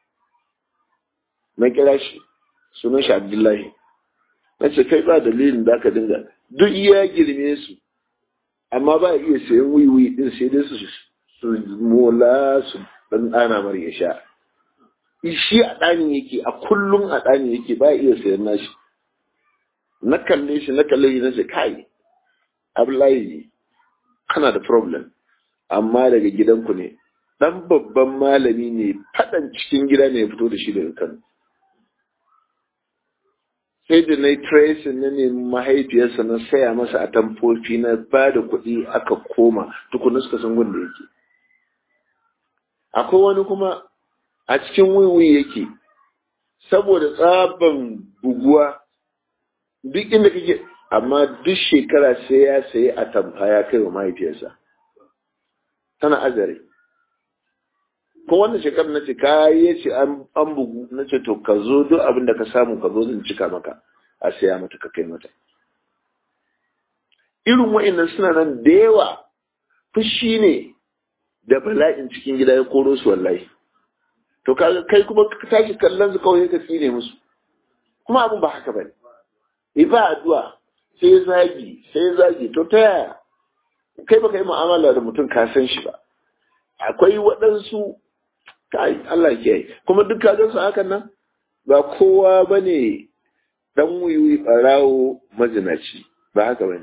na kira shi sunan shi abdullahi na ce kai ba dalilin da aka dinga duk ya girme su amma ba iya sayan wiwi din sai dai su su mola su dan dana mar ya sha shi a ɗani yake a kullum a ɗani yake ba iya sayan nashi na kalle shi na kalle shi na ce kai abdullahi kana da problem amma daga gidanku ne dan babban malami ne faɗan cikin gida ne ya fito da shi daga kano sai da na yi tracing na nemi mahaifiyarsa na saya masa a tamfofi na ba da kuɗi aka koma tukuna suka san gunda yake akwai wani kuma a cikin wiwi yake saboda tsaban buguwa duk inda kake amma duk shekara sai ya sayi a tamfa ya kai wa mahaifiyarsa tana azare ko wannan shekarar na ce ka yi ce an bugu na ce to ka zo duk abin da ka samu ka zo zan cika maka a saya mata ka kai mata irin wa'annan suna nan da yawa fushi ne da bala'in cikin gida ya koro su wallahi to kai kuma ka tashi kallon su kawai ka tsine musu kuma abin ba haka bane e ba addu'a sai zagi sai zagi to ta yaya kai baka yi mu'amala da mutum ka san shi ba akwai waɗansu kai Allah ke yi kuma duk ka su hakan nan ba kowa ba ne ɗan wiwi ɓarawo mazinaci ba haka ba ne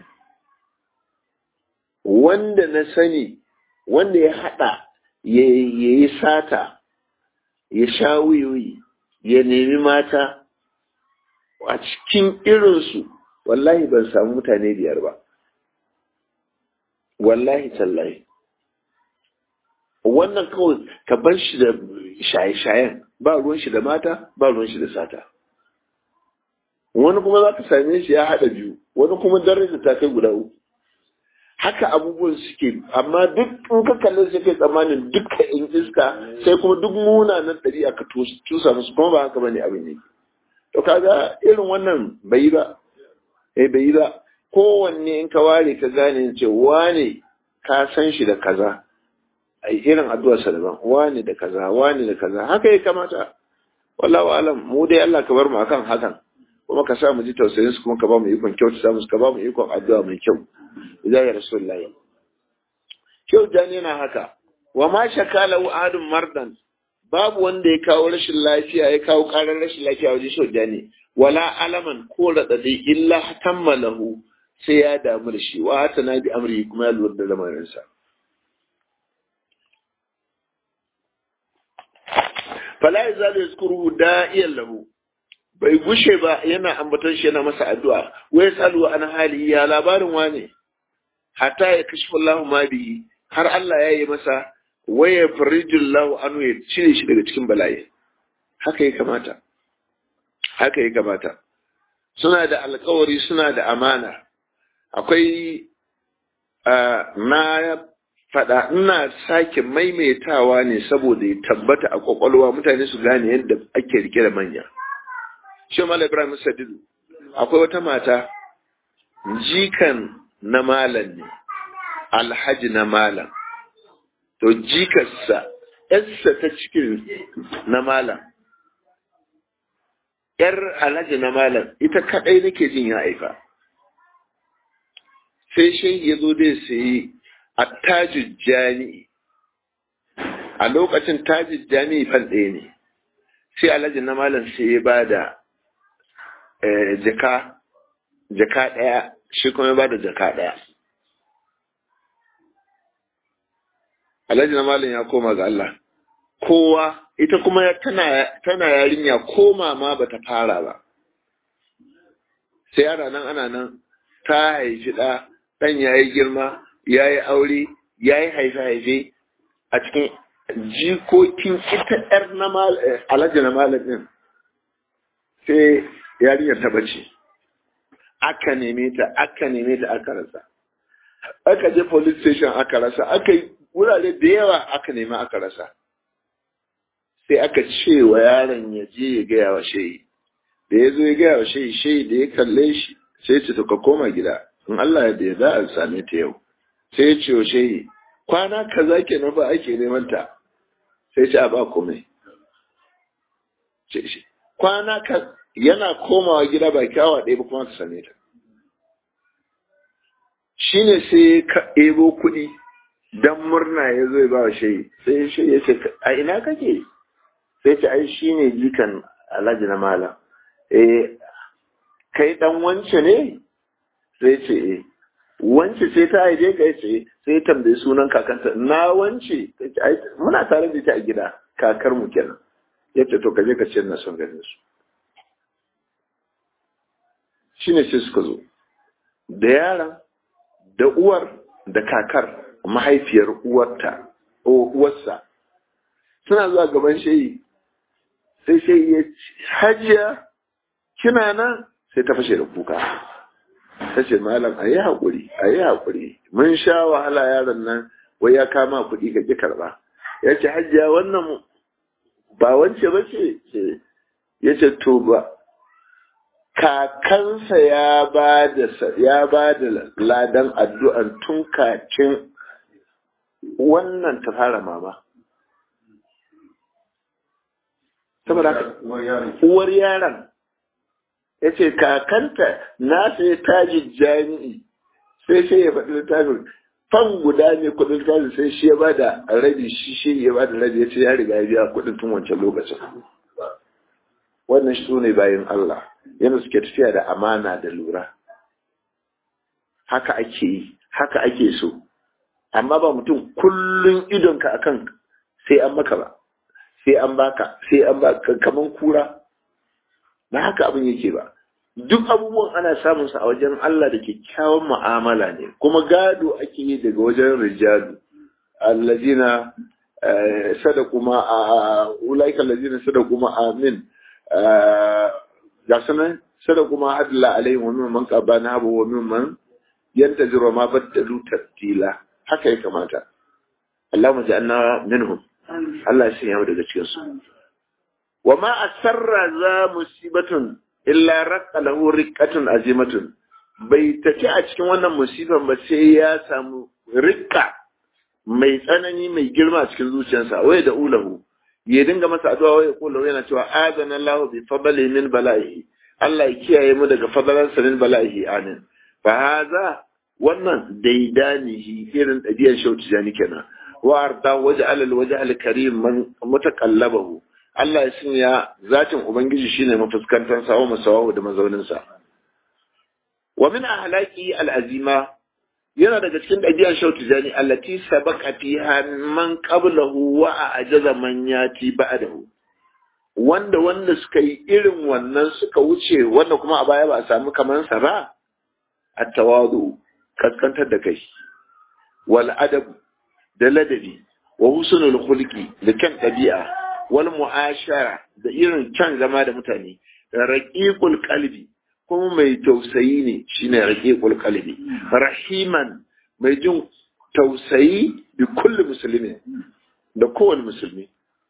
wanda na sani wanda ya haɗa ya yi sata ya sha wiwi ya nemi mata a cikin irinsu wallahi ban samu mutane biyar ba wallahi tallahi wannan kawai ka bar shi da shaye-shayen ba ruwan shi da mata ba ruwan shi da sata wani kuma za ka same shi ya haɗa biyu wani kuma daraja ta kai guda uku haka abubuwan suke amma duk in ka kalli sai kai tsammanin duka in iska sai kuma duk munanan ɗari aka tusa musu kuma ba haka bane abin yake to kaga irin wannan bai yi ba eh bai yi ba kowanne in ka ware ka gane ce wane ka san shi da kaza ai irin addu'ar sa daban wane da kaza wane da kaza haka ya kamata wallahu alam mu dai Allah ka bar mu akan hakan kuma ka sa mu ji tausayin su kuma ka ba mu ikon kyautata musu ka ba mu ikon addu'a mai kyau idan ya rasulullahi kyau jani yana haka wa ma shakala wa adun mardan babu wanda ya kawo rashin lafiya ya kawo karar rashin lafiya wajen shau jani wala alaman ko radadi illa tammalahu sai ya damu da shi wa ta na bi amri kuma ya lura da lamarinsa fala yazalu yazkuruhu da'iyan lahu bai gushe ba yana ambaton shi yana masa addu'a wai salu an hali ya labarin wane hatta ya kashi Allah ma bihi har Allah ya yi masa waya farijillahu anu ya cire shi daga cikin bala'i haka ya kamata haka ya kamata suna da alkawari suna da amana akwai na faɗa ina sake maimaitawa ne saboda ya tabbata a kwakwalwa mutane su gane yadda ake rike da manya shi mala ibrahim sadidu akwai wata mata jikan na malam ne alhaji na malam to jikarsa yarsa ta cikin na malam yar alhaji na malam ita kadai nake jin ya aika sai shi ya zo dai sai a tajin jami'i a lokacin tajin jami'i fan ɗaya ne sai alhaji na malam sai ya ba da jaka jaka ɗaya shi kuma ya ba da jaka ɗaya alhaji na malam ya koma ga Allah kowa ita kuma tana tana yarinya koma ma bata fara ba sai yara nan ana nan ta haifi ɗa ɗan ya yi girma ya yi aure ya yi haife-haife a cikin jikokin ita ‘yar na alhaji na malam ɗin sai yarinyar ta bace aka neme ta aka neme ta aka rasa aka je police station aka rasa aka yi wurare da yawa aka nema aka rasa sai aka ce wa yaron ya je ya gaya wa shehi da ya zo ya gaya wa shehi shehi da ya kalle shi sai ce to ka koma gida in Allah ya da za a same ta yau sai ya ce wa shehi kwana kaza kenan ba ake neman ta sai ce a ba komai kwana ka yana komawa gida ba kyawa ɗaya ba kuma ka same ta shine sai ka ebo kuɗi dan murna ya zo ya ba wa shehi sai shehi ya ce a ina kake sai ce ai shine jikan alhaji na malam eh kai dan wance ne sai ce eh wance sai ta haife ka ce sai tambayi sunan kakanta na wance muna tare da ita a gida kakar mu kenan yace to kaje ka ce na son ganin su shine sai suka zo da yaran da uwar da kakar mahaifiyar uwarta uwarsa suna zuwa gaban shehi sai shehi ya hajiya kina nan sai ta fashe da kuka ta ce malam a yi haƙuri a yi haƙuri mun sha wahala yaron nan wai ya kama kuɗi ka ƙi karɓa ya ce hajiya wannan ba wance ba ce ya ce to ba kakansa ya ba da ya ba da ladan addu'an tun kacin wannan ta fara mama saboda uwar yaron ya ce kakanta na sai taji jami'i sai sai ya faɗi littafin fan guda ne kuɗin littafin sai shi ya ba da rabi shi shi ya ba da rabi ya ce ya riga ya biya kuɗin tun wancan lokacin wannan su ne bayan Allah yana suke tafiya da amana da lura haka ake yi haka ake so amma ba mutum kullun idonka akan sai an maka ba sai an baka sai an baka kaman kura ba haka abin yake ba duk abubuwan ana samun sa a wajen Allah da kyakkyawan mu'amala ne kuma gado ake yi daga wajen rijalu allazina sadaku ma a ulaika allazina sadaku ma amin ga sanan sadaku ma hadla alaihim wa mimman qabana wa mimman yantaziru ma baddalu tabdila haka ya kamata Allahumma ja'alna minhum Allah ya sanya mu daga cikin su wa ma asarra za musibatun illa raqqa lahu riqqatun azimatun bai tafi a cikin wannan musifan ba sai ya samu rikka mai tsanani mai girma a cikin zuciyarsa wai da ulahu ya dinga masa addu'a wai kullu yana cewa azana Allah bi fadli min bala'i Allah ya kiyaye mu daga fadalansa min bala'i amin fa haza wannan daidanihi irin ɗabi'ar shauti jani kenan wa arda waje alal waje alkarim man mutaqallabahu Allah ya sanya zatin ubangiji shine mafuskantar sa wa masawahu da mazaunin sa wa min ahlaki alazima yana daga cikin ɗabi'ar shauti jani allati sabaqa fiha man qablahu wa ajaza man yati ba'dahu wanda wanda suka yi irin wannan suka wuce wanda kuma a baya ba a samu kaman sa ba at-tawadu kaskantar da kai wal adab da ladabi wa husnul khulqi da kyan ɗabi'a wal mu'ashara da irin kyan zama da mutane raqiqul qalbi kuma mai tausayi ne shine raqiqul qalbi rahiman mai jin tausayi bi kulli muslimin da kowane musulmi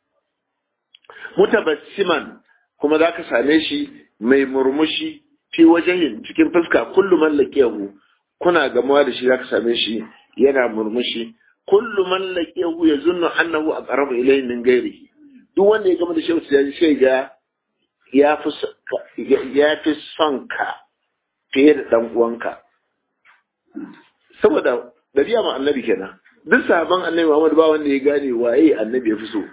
mutabassiman kuma zaka same shi mai murmushi fi wajahin cikin fuska kullu mallakiyahu kuna gamuwa da shi zaka same shi yana murmushi kullu man laqiyahu yazunnu annahu aqrabu ilayhi min ghairihi duk wanda ya gama da shehu sai sai ga ya fi ya fi son ka fiye da dan uwanka saboda dabi'a ma annabi kenan duk sahaban annabi Muhammad ba wanda ya gane waye annabi ya fi so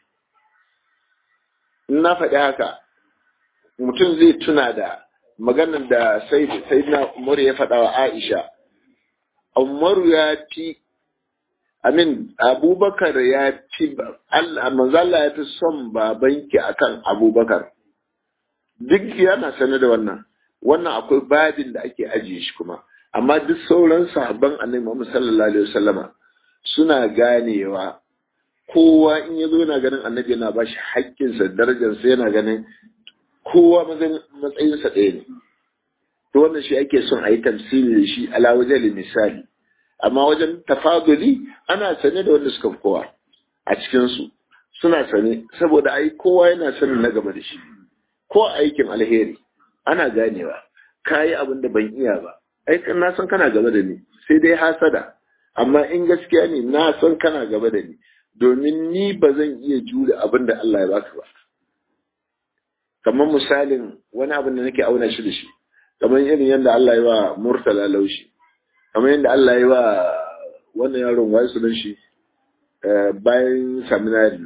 na faɗi haka mutum zai tuna da maganar da sai na Umar ya faɗa wa Aisha Umaru ya fi Amin Abubakar ya fi manzala ya fi son babanki akan Abubakar duk yana sane da wannan wannan akwai babin da ake ajiye shi kuma amma duk sauran sahabban annabi Muhammad sallallahu alaihi wasallama suna ganewa kowa in ya zo yana ganin annabi yana ba shi haƙƙinsa darajarsa yana ganin kowa matsayinsa ɗaya ne to wannan shi ake son a yi tamsili da shi ala wajen misali amma wajen tafaduli ana sane da wanda suka fi kowa a cikinsu suna sane saboda ai kowa yana sanin na gaba da shi ko aikin alheri ana ganewa ka yi abin da ban iya ba ai na san kana gaba da ni sai dai hasada amma in gaskiya ne na san kana gaba da ni domin ni ba zan iya jure abin da Allah ya baka ba kamar misalin wani abin da nake auna shi da shi kamar irin yadda Allah ya wa murtala laushi kamar yadda Allah ya wa wannan yaron wai su shi bayan seminary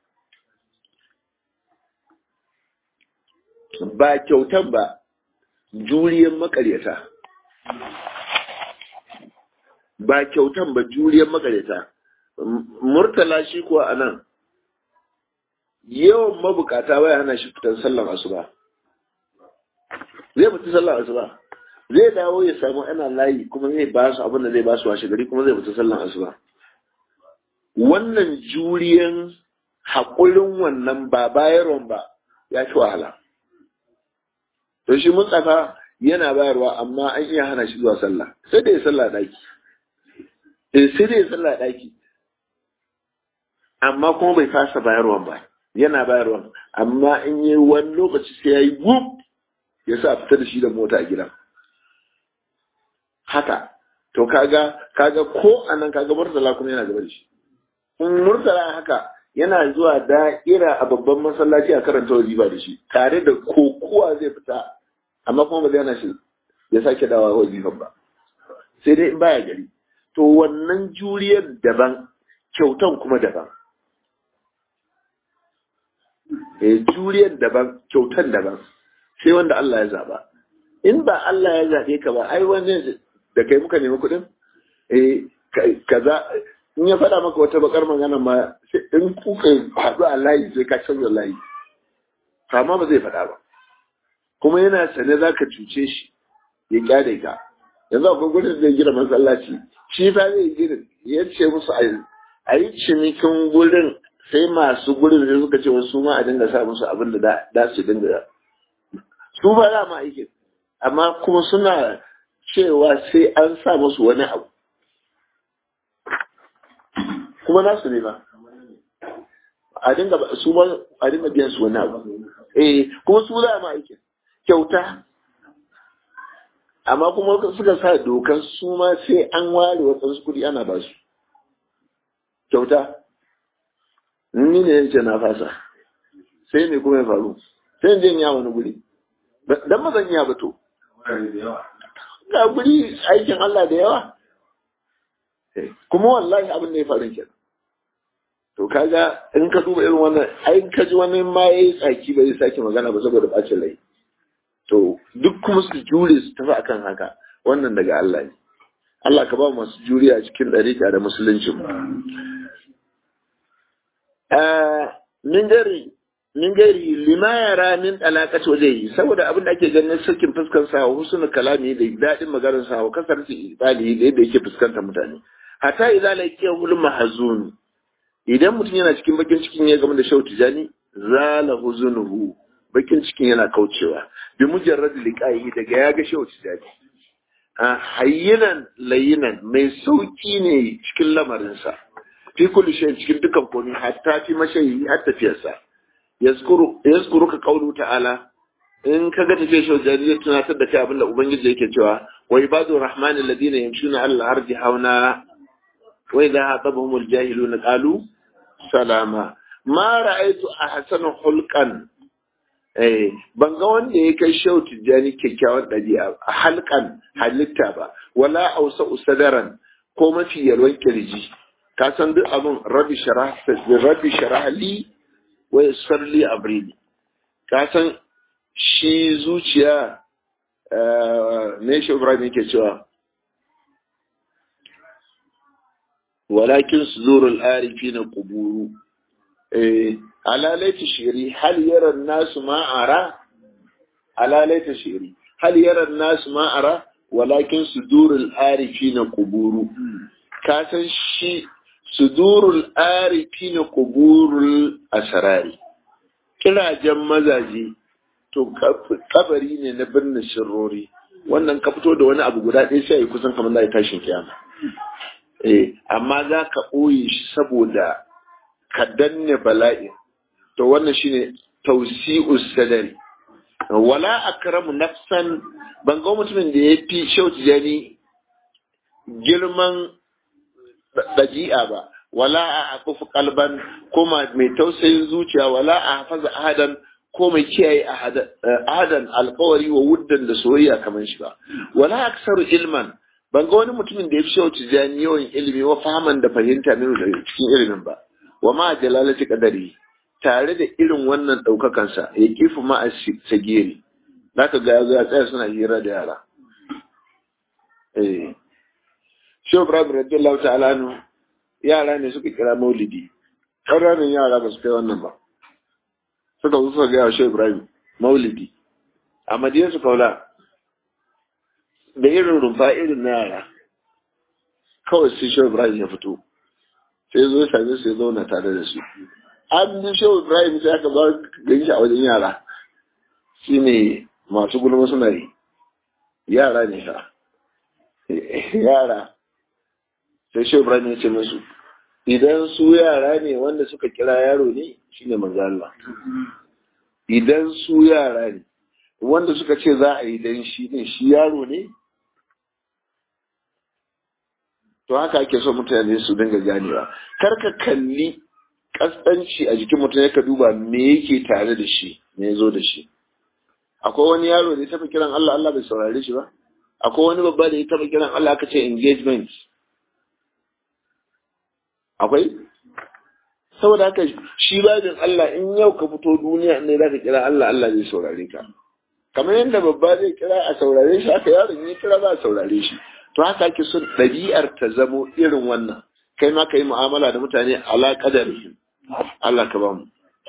ba kyautan ba juriyan makaryata ba kyautan ba juriyan makaryata murtala shi kuwa a nan yawan mabukata baya hana shi fitar sallan asuba zai fita sallan asuba zai dawo ya samu ana layi kuma zai ba su abin da zai ba su washe gari kuma zai fita sallan asuba wannan juriyan haƙurin wannan ba bayarwan ba ya ci wahala to shi mun tsaka yana bayarwa amma an iya hana shi zuwa sallah sai da ya sallah daki eh sai da ya sallah daki amma kuma bai fasa bayarwan ba yana bayarwan amma in yi wani lokaci sai ya yi gub ya sa fita da shi da mota a gidan haka to kaga kaga ko anan kaga murtala kuma yana gaba da shi in murtala haka yana zuwa da'ira a babban masallaci a karanta wazifa da shi tare da kokuwa zai fita amma kuma ba zai hana shi ya sake dawa wazifan ba sai dai in baya gari to wannan juriyar daban kyautan kuma daban eh juriyar daban kyautan daban sai wanda Allah ya zaba in ba Allah ya zabe ka ba ai wani da kai muka nemi kuɗin eh kaza in ya faɗa maka wata bakar magana ma in kuka haɗu a layi sai ka canza layi amma ba zai faɗa ba kuma yana sane za ka cuce shi ya kyale ka yanzu akwai gudun zai gina masallaci shi fa zai gina ya ce musu a a yi cinikin gurin sai masu gurin sai suka ce wasu ma a dinga sa musu abin da da su dinga su ba za ma aikin amma kuma suna cewa sai an sa musu wani abu kuma nasu ne ba a dinga su ma a dinga biyan su wani abu eh kuma su za ma aikin kyauta amma kuma suka sa dokar su ma sai an ware wasu kuɗi ana ba su kyauta ni ne yake na fasa sai me kuma ya faru sai in ya wani guri dan mazan ya bato ga guri aikin Allah da yawa kuma wallahi abin da ya faru kenan to kaga in ka duba irin wannan ai ka ji wani ma yayi tsaki bai sake magana ba saboda bacin rai to duk kuma su jure su tafi akan haka wannan daga Allah ne Allah ka ba mu masu juriya cikin ɗarika da musuluncin mu min gari min gari lima yara min alaƙat wajehi saboda abin da ake ganin sakin fuskar sa wa husnul kalami da daɗin maganar sa wa kasar ibali da yadda yake fuskanta mutane hatta idza laqiya hul mahzun idan mutum yana cikin bakin cikin ya gama da shau tijani zala huzunuhu bakin cikin yana kaucewa bi mujarrad liqahi daga ya ga shau tijani a hayyinan layinan mai sauki ne cikin lamarinsa fi kulli shay cikin dukan komai hatta fi mashayi har tafiyarsa yazkuru yazkuru ka qawlu ta'ala in ka ga tafiyar shau tijani zai tunatar da kai abin da ubangiji yake cewa wa ibadu rahman alladhina yamshuna ala al-ardi hauna wa idha hatabahum al-jahiluna qalu salama ma ra'aitu ahsana hulqan eh ban ga wanda ya kai shau tijjani kyakkyawan ɗabi'a halkan halitta ba wala ausa usadaran ko mafi yalwan kirji ka san duk abin rabbi sharah rabbi sharah li wa yassir li amri ka san shi zuciya ne shi Ibrahim yake cewa walakin sudurul arifina quburu eh ala laita shiri hal yara nasu ma ara ala laita shiri hal yara nasu ma ara walakin sudurul arifina quburu ka san shi sudurul arifina quburul asrari kirajen mazaje to kabari ne na birnin sirrori wannan ka fito da wani abu guda ɗaya sai kusan kamar zai tashin kiyama eh amma za ka ɓoye shi saboda ka danne bala'i to wannan shine tausi'us sadari wala akramu nafsan ban ga mutumin da ya fi shauti jani girman ɗaji'a ba wala a akufu kalban ko mai tausayin zuciya wala a hafaza ahadan ko mai kiyaye ahadan alkawari wa wuddan da soyayya kamar shi ba wala aksaru ilman ban ga wani mutumin da ya fi shauti jani yawan ilimi wa fahaman da fahimta minu da cikin ilimin ba wa ma jalalati qadari tare da irin wannan daukakansa ya kifu ma a sagiri zaka ga ya tsaya suna hira da yara eh Shehu Ibrahim radiyallahu ta'ala anhu yara ne suka kira maulidi ƙananan yara ba su kai wannan ba suka zo suka gaya Shehu Ibrahim maulidi a madiyar su kaula da irin rumfa irin na yara kawai sai Shehu Ibrahim ya fito sai zo same su ya zauna tare da su an bi shehu ibrahim sai aka ba gani shi a wajen yara shi ne masu gulma suna yi yara ne ka yara sai shehu ibrahim ya ce musu idan su yara ne wanda suka kira yaro ne shi ne manzo Allah idan su yara ne wanda suka ce za a yi dan shi ne shi yaro ne to haka ake so mutane su dinga ganewa kar ka kalli kaskanci a jikin mutum ka duba me yake tare da shi me ya zo da shi akwai wani yaro da ya taɓa kiran Allah Allah bai saurare shi ba akwai wani babba da ya taɓa kiran Allah aka ce engagement akwai saboda haka shi babin Allah in yau ka fito duniya ne za ka kira Allah Allah zai saurare ka kamar yadda babba zai kira a saurare shi haka yaron ya kira za a saurare shi to haka ake son ɗabi'ar ta zamo irin wannan kai ma ka yi mu'amala da mutane ala kadari Allah ka ba mu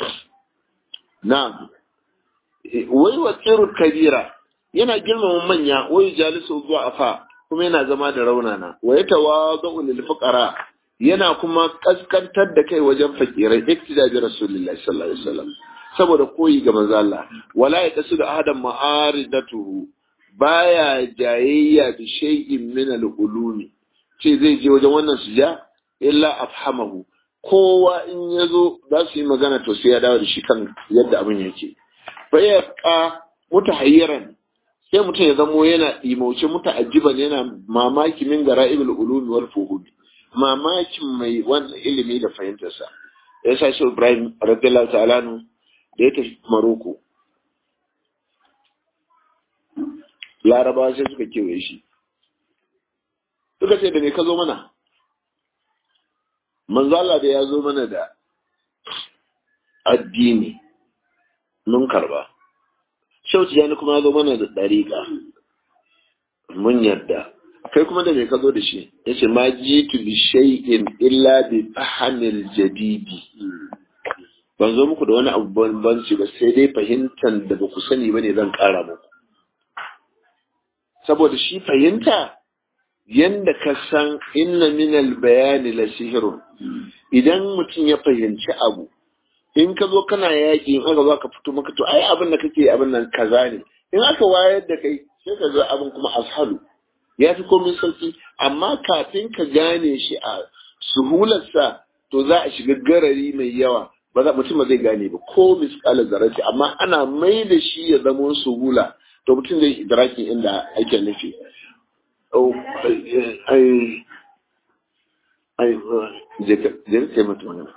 na'am wai wa tsirul kabira yana girmama manya wai jalisu zuwa afa kuma yana zama da raunana wa ya tawadu lil fuqara yana kuma kaskantar da kai wajen fakirai iktida bi rasulullahi sallallahu alaihi wasallam saboda koyi ga manzo Allah wala ya kasu da ahadan ma'aridatuhu baya jayayya bi shay'in min al-ulumi ce zai je wajen wannan suja illa afhamahu kowa in yazo za su yi magana to sai ya dawo da shi kan yadda abin yake fa ya ka mutahayyiran sai mutum ya zamo yana imauce muta'ajjiban yana mamaki min gara'ibul ulumi wal fuhumi mamakin mai wannan ilimi da fahimtarsa ya sa shi Ibrahim radiyallahu ta'ala nu da ya tafi Maroko Larabawa sai suka kewaye shi suka ce da me ka zo mana manzo Allah da ya zo mana da addini mun karba shauci yani kuma ya zo mana da dariƙa mun yarda kai kuma da me ka zo da shi yace ma jitu bi shay'in illa bi fahamil jadidi ban zo muku da wani abu banbanci ba sai dai fahimtar da ba ku sani bane zan ƙara muku saboda shi fahimta yanda ka san inna minal bayani la sihirun idan mutum ya fahimci abu in ka zo kana yaƙi in aka zo ka fito maka to ai abin da kake abin nan kaza ne in aka wayar da kai sai ka ga abin kuma ashalu ya fi komai sauki amma kafin ka gane shi a suhularsa to za a shiga garari mai yawa ba za mutum ba zai gane ba ko misƙalar zarati amma ana mai da shi ya zama suhula to mutum zai idrakin inda ake nufi je mutum magana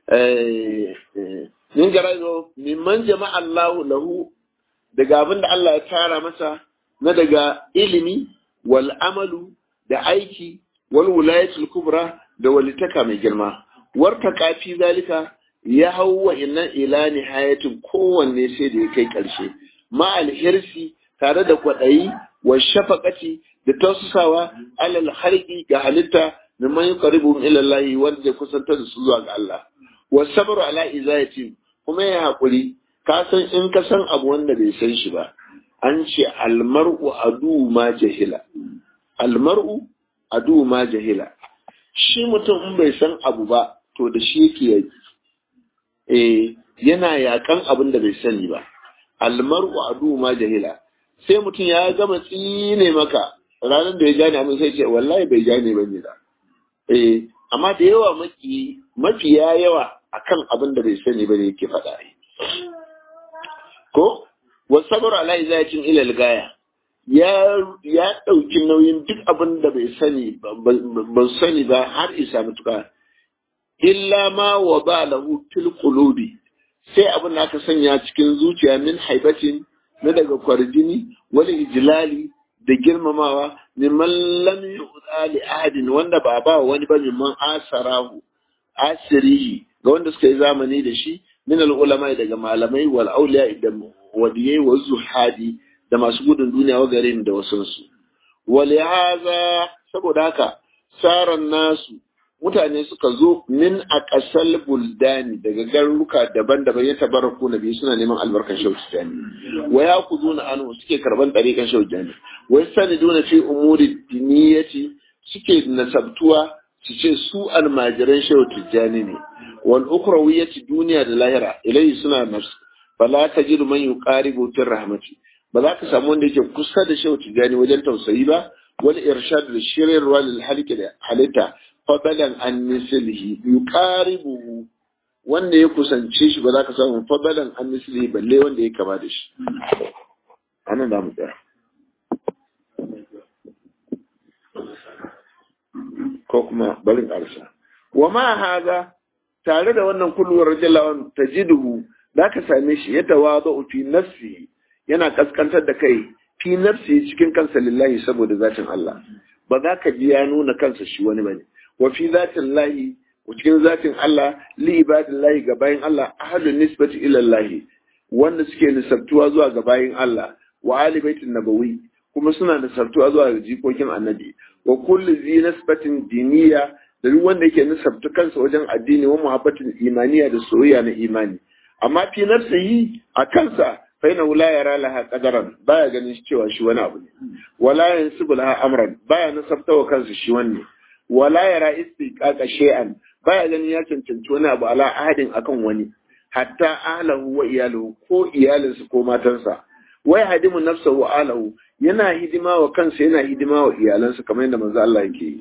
min garazo mimman jama'a Allahu lahu daga abin da Allah ya tara masa na daga ilimi wal amalu da aiki wal wilayatul kubra da walitaka mai girma warta kafi zalika ya hau wa inna ila nihayatin kowanne sai da ya kai karshe ma alhirsi tare da kwaɗayi wa shafaqati da tausasawa alal harqi ga halitta mimman yuqaribu ila Allah wanda zai kusantar da su zuwa ga Allah wa sabru ala izayati kuma ya hakuri ka san in ka san abu wanda bai san shi ba an ce almar'u adu ma jahila almar'u adu ma jahila shi mutum in bai san abu ba to da shi yake yaki eh yana yakan abin da bai sani ba almar'u adu ma jahila sai mutum ya gama tsine maka ranar da ya gane abin sai ce wallahi bai gane ba ne da eh amma da yawa maki mafiya yawa akan abin da bai sani ba ne yake faɗa ko wasabar ala izayatin ilal gaya ya ya ɗauki nauyin duk abin da bai sani ba sani ba har isa mutuka illa ma wa ba lahu fil qulubi sai abin da aka sanya cikin zuciya min haibatin na daga kwarjini wani ijlali da girmamawa mimman lam yu'ta li ahadin wanda ba ba wani ba mimman asarahu asirihi ga wanda suka yi zamani da shi min al ulama daga malamai wal auliya da wadiyai wa zuhadi da masu gudun duniya wa garin da wasansu wal haza saboda haka saran nasu mutane suka zo min a ƙasar buldani daga garuruka daban-daban ya tabaraku na biyu suna neman albarkan shauci jani wa ya ku zo na anu suke karban ɗariƙan shauci jani wai sani duna fi umuri diniyati suke nasabtuwa su ce su almajiran shauci jani ne wal ukrawiyati duniya da lahira ilai suna nafsu fala tajidu man yuqaribu fi rahmati ba za ka samu wanda yake kusa da shauci jani wajen tausayi ba wal irshad da shiryarwa lil halika da halitta fadalan an mislihi yuqaribuhu wanda ya kusance shi ba za ka samu fadalan an mislihi balle wanda ya kama da shi anan da mu tsaya ko kuma barin arsa wa ma haza tare da wannan kulluwar rajallawan tajiduhu za ka same shi ya tawadu fi nafsi yana kaskantar da kai fi nafsi cikin kansa lillahi saboda zatin Allah ba za ka ji ya nuna kansa shi wani bane wa fi zatin lahi cikin zatin Allah li ibadillahi ga bayin Allah ahadun nisbati ila Allah wanda suke nisabtuwa zuwa ga bayin Allah wa ali baitin nabawi kuma suna nisabtuwa zuwa ga jikokin annabi wa kullu zi nisbatin diniya da duk wanda yake nisabtu kansa wajen addini wa muhabbatin imaniya da soyayya na imani amma fi nafsihi a kansa fa ina la yara laha qadaran baya ganin cewa shi wani abu ne wala yansibu laha amran baya nasabta wa kansa shi wanne wala yara istiqaqa shay'an baya ganin ya cancanci wani abu ala ahadin akan wani hatta ahlahu wa iyaluhu ko iyalinsa ko matansa wai hadimu nafsahu wa ahlahu yana hidima wa kansa yana hidima wa iyalansa kamar yadda manzo Allah yake yi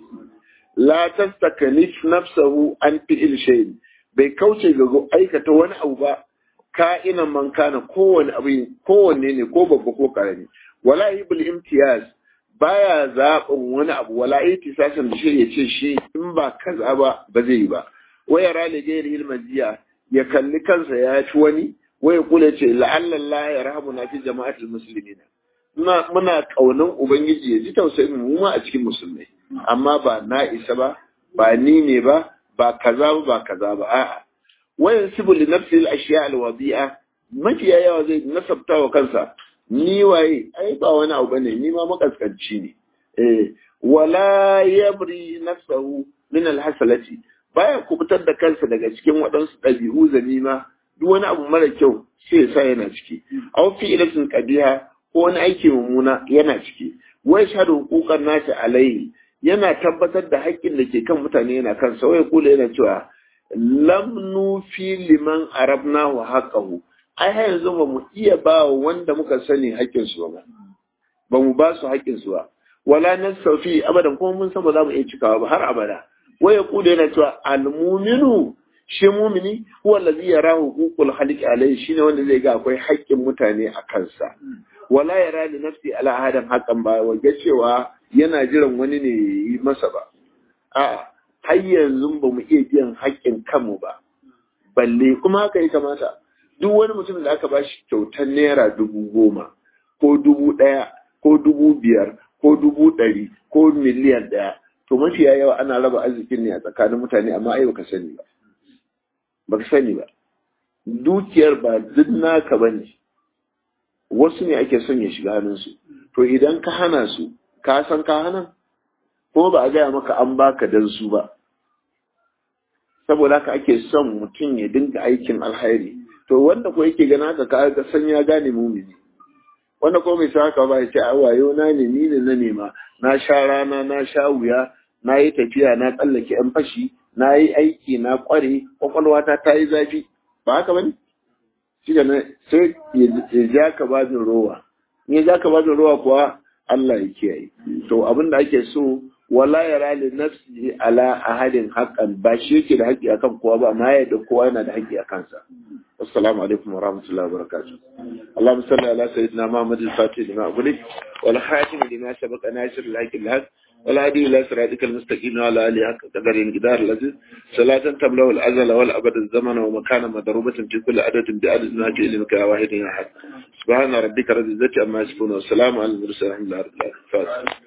la tastakalif nafsahu an fi'il shay'in bai kauce ga aikata wani abu ba ka'inan man kana kowane abu kowanne ne ko babba ko karami wala yibul imtiyaz baya zaɓin wani abu wala itisasan da shi ya ce shi in ba kaza ba ba zai yi ba waya rale gairi ilmajiya ya kalli kansa ya ci wani waya kula ce la'allallah ya rahamu na fi jama'atul muslimina muna muna kaunan ubangiji ya ji tausayin mu ma a cikin musulmai amma ba na isa ba ba ni ne ba ba kaza ba ba kaza ba a'a wayan sibu li nafsi al-ashiya al-wadi'a mafiya yawa zai nasabta wa kansa ni waye ai ba wani abu bane ni ma makaskanci ne eh wala yabri nafsahu min al-hasalati baya kubutar da kansa daga cikin waɗansu ɗabi'u zanima duk wani abu mara kyau sai ya sa yana ciki aw fi ilatin qabiha ko wani aiki mummuna yana ciki wai shahadu hukukan nasi alaihi yana tabbatar da haƙƙin da ke kan mutane yana kan wai kula yana cewa lam nufi liman arabna wa haqqahu ai har yanzu ba mu iya ba wanda muka sani haƙƙin su ba ba mu ba su haƙƙin su ba wala nasaufi abadan kuma mun san ba za mu iya cikawa ba har abada wai kula yana cewa almuminu shi mumini huwa allazi yara huququl khaliqi alaihi shine wanda zai ga akwai haƙƙin mutane a kansa wala yara li nafsi ala ahadan haqqan ba waje cewa yana jiran wani ne yi masa ba a har yanzu ba mu iya biyan haƙƙin kanmu ba balle kuma haka ya kamata duk wani mutum da aka bashi kyautar naira dubu goma ko dubu ɗaya ko dubu biyar ko dubu ɗari ko miliyan ɗaya to mafiya yawa ana raba arzikin ne a tsakanin mutane amma ai baka sani ba baka sani ba dukiyar ba duk naka bane wasu ne ake son ya shiga hannunsu to idan ka hana su ka san ka hana kuma ba a gaya maka an baka dan su ba saboda haka ake son mutum ya dinga aikin alhairi to wanda ko yake gana haka ka ga san ya gane mumini wanda ko mai haka ba ya ce a wayo na ne ni ne na nema na sha rana na sha wuya na yi tafiya na tsallake yan fashi na yi aiki na kware kwakwalwata ta yi zafi ba haka bane shi ne sai ya ja ka babin rowa in ya ja ka babin rowa kuwa Allah ya kiyaye to abin da ake so wala yara li nafsi ala ahadin haqqan ba shi yake da haƙƙi akan kowa ba amma ya da kowa yana da haƙƙi a kansa assalamu alaikum wa rahmatullahi wa barakatuh اللهم صل على سيدنا محمد الفاتح لما أغلق والخاتم لما سبق ناصر الحق الحق والهادي إلى صراطك المستقيم وعلى آله حق قدر الجدار الذي صلاة تملأ الأزل والأبد الزمن ومكان مضروبة في كل عدد بعدد ما جئ لك واحد أحد سبحان ربك رب العزة عما يصفون والسلام على المرسلين الحمد لله رب العالمين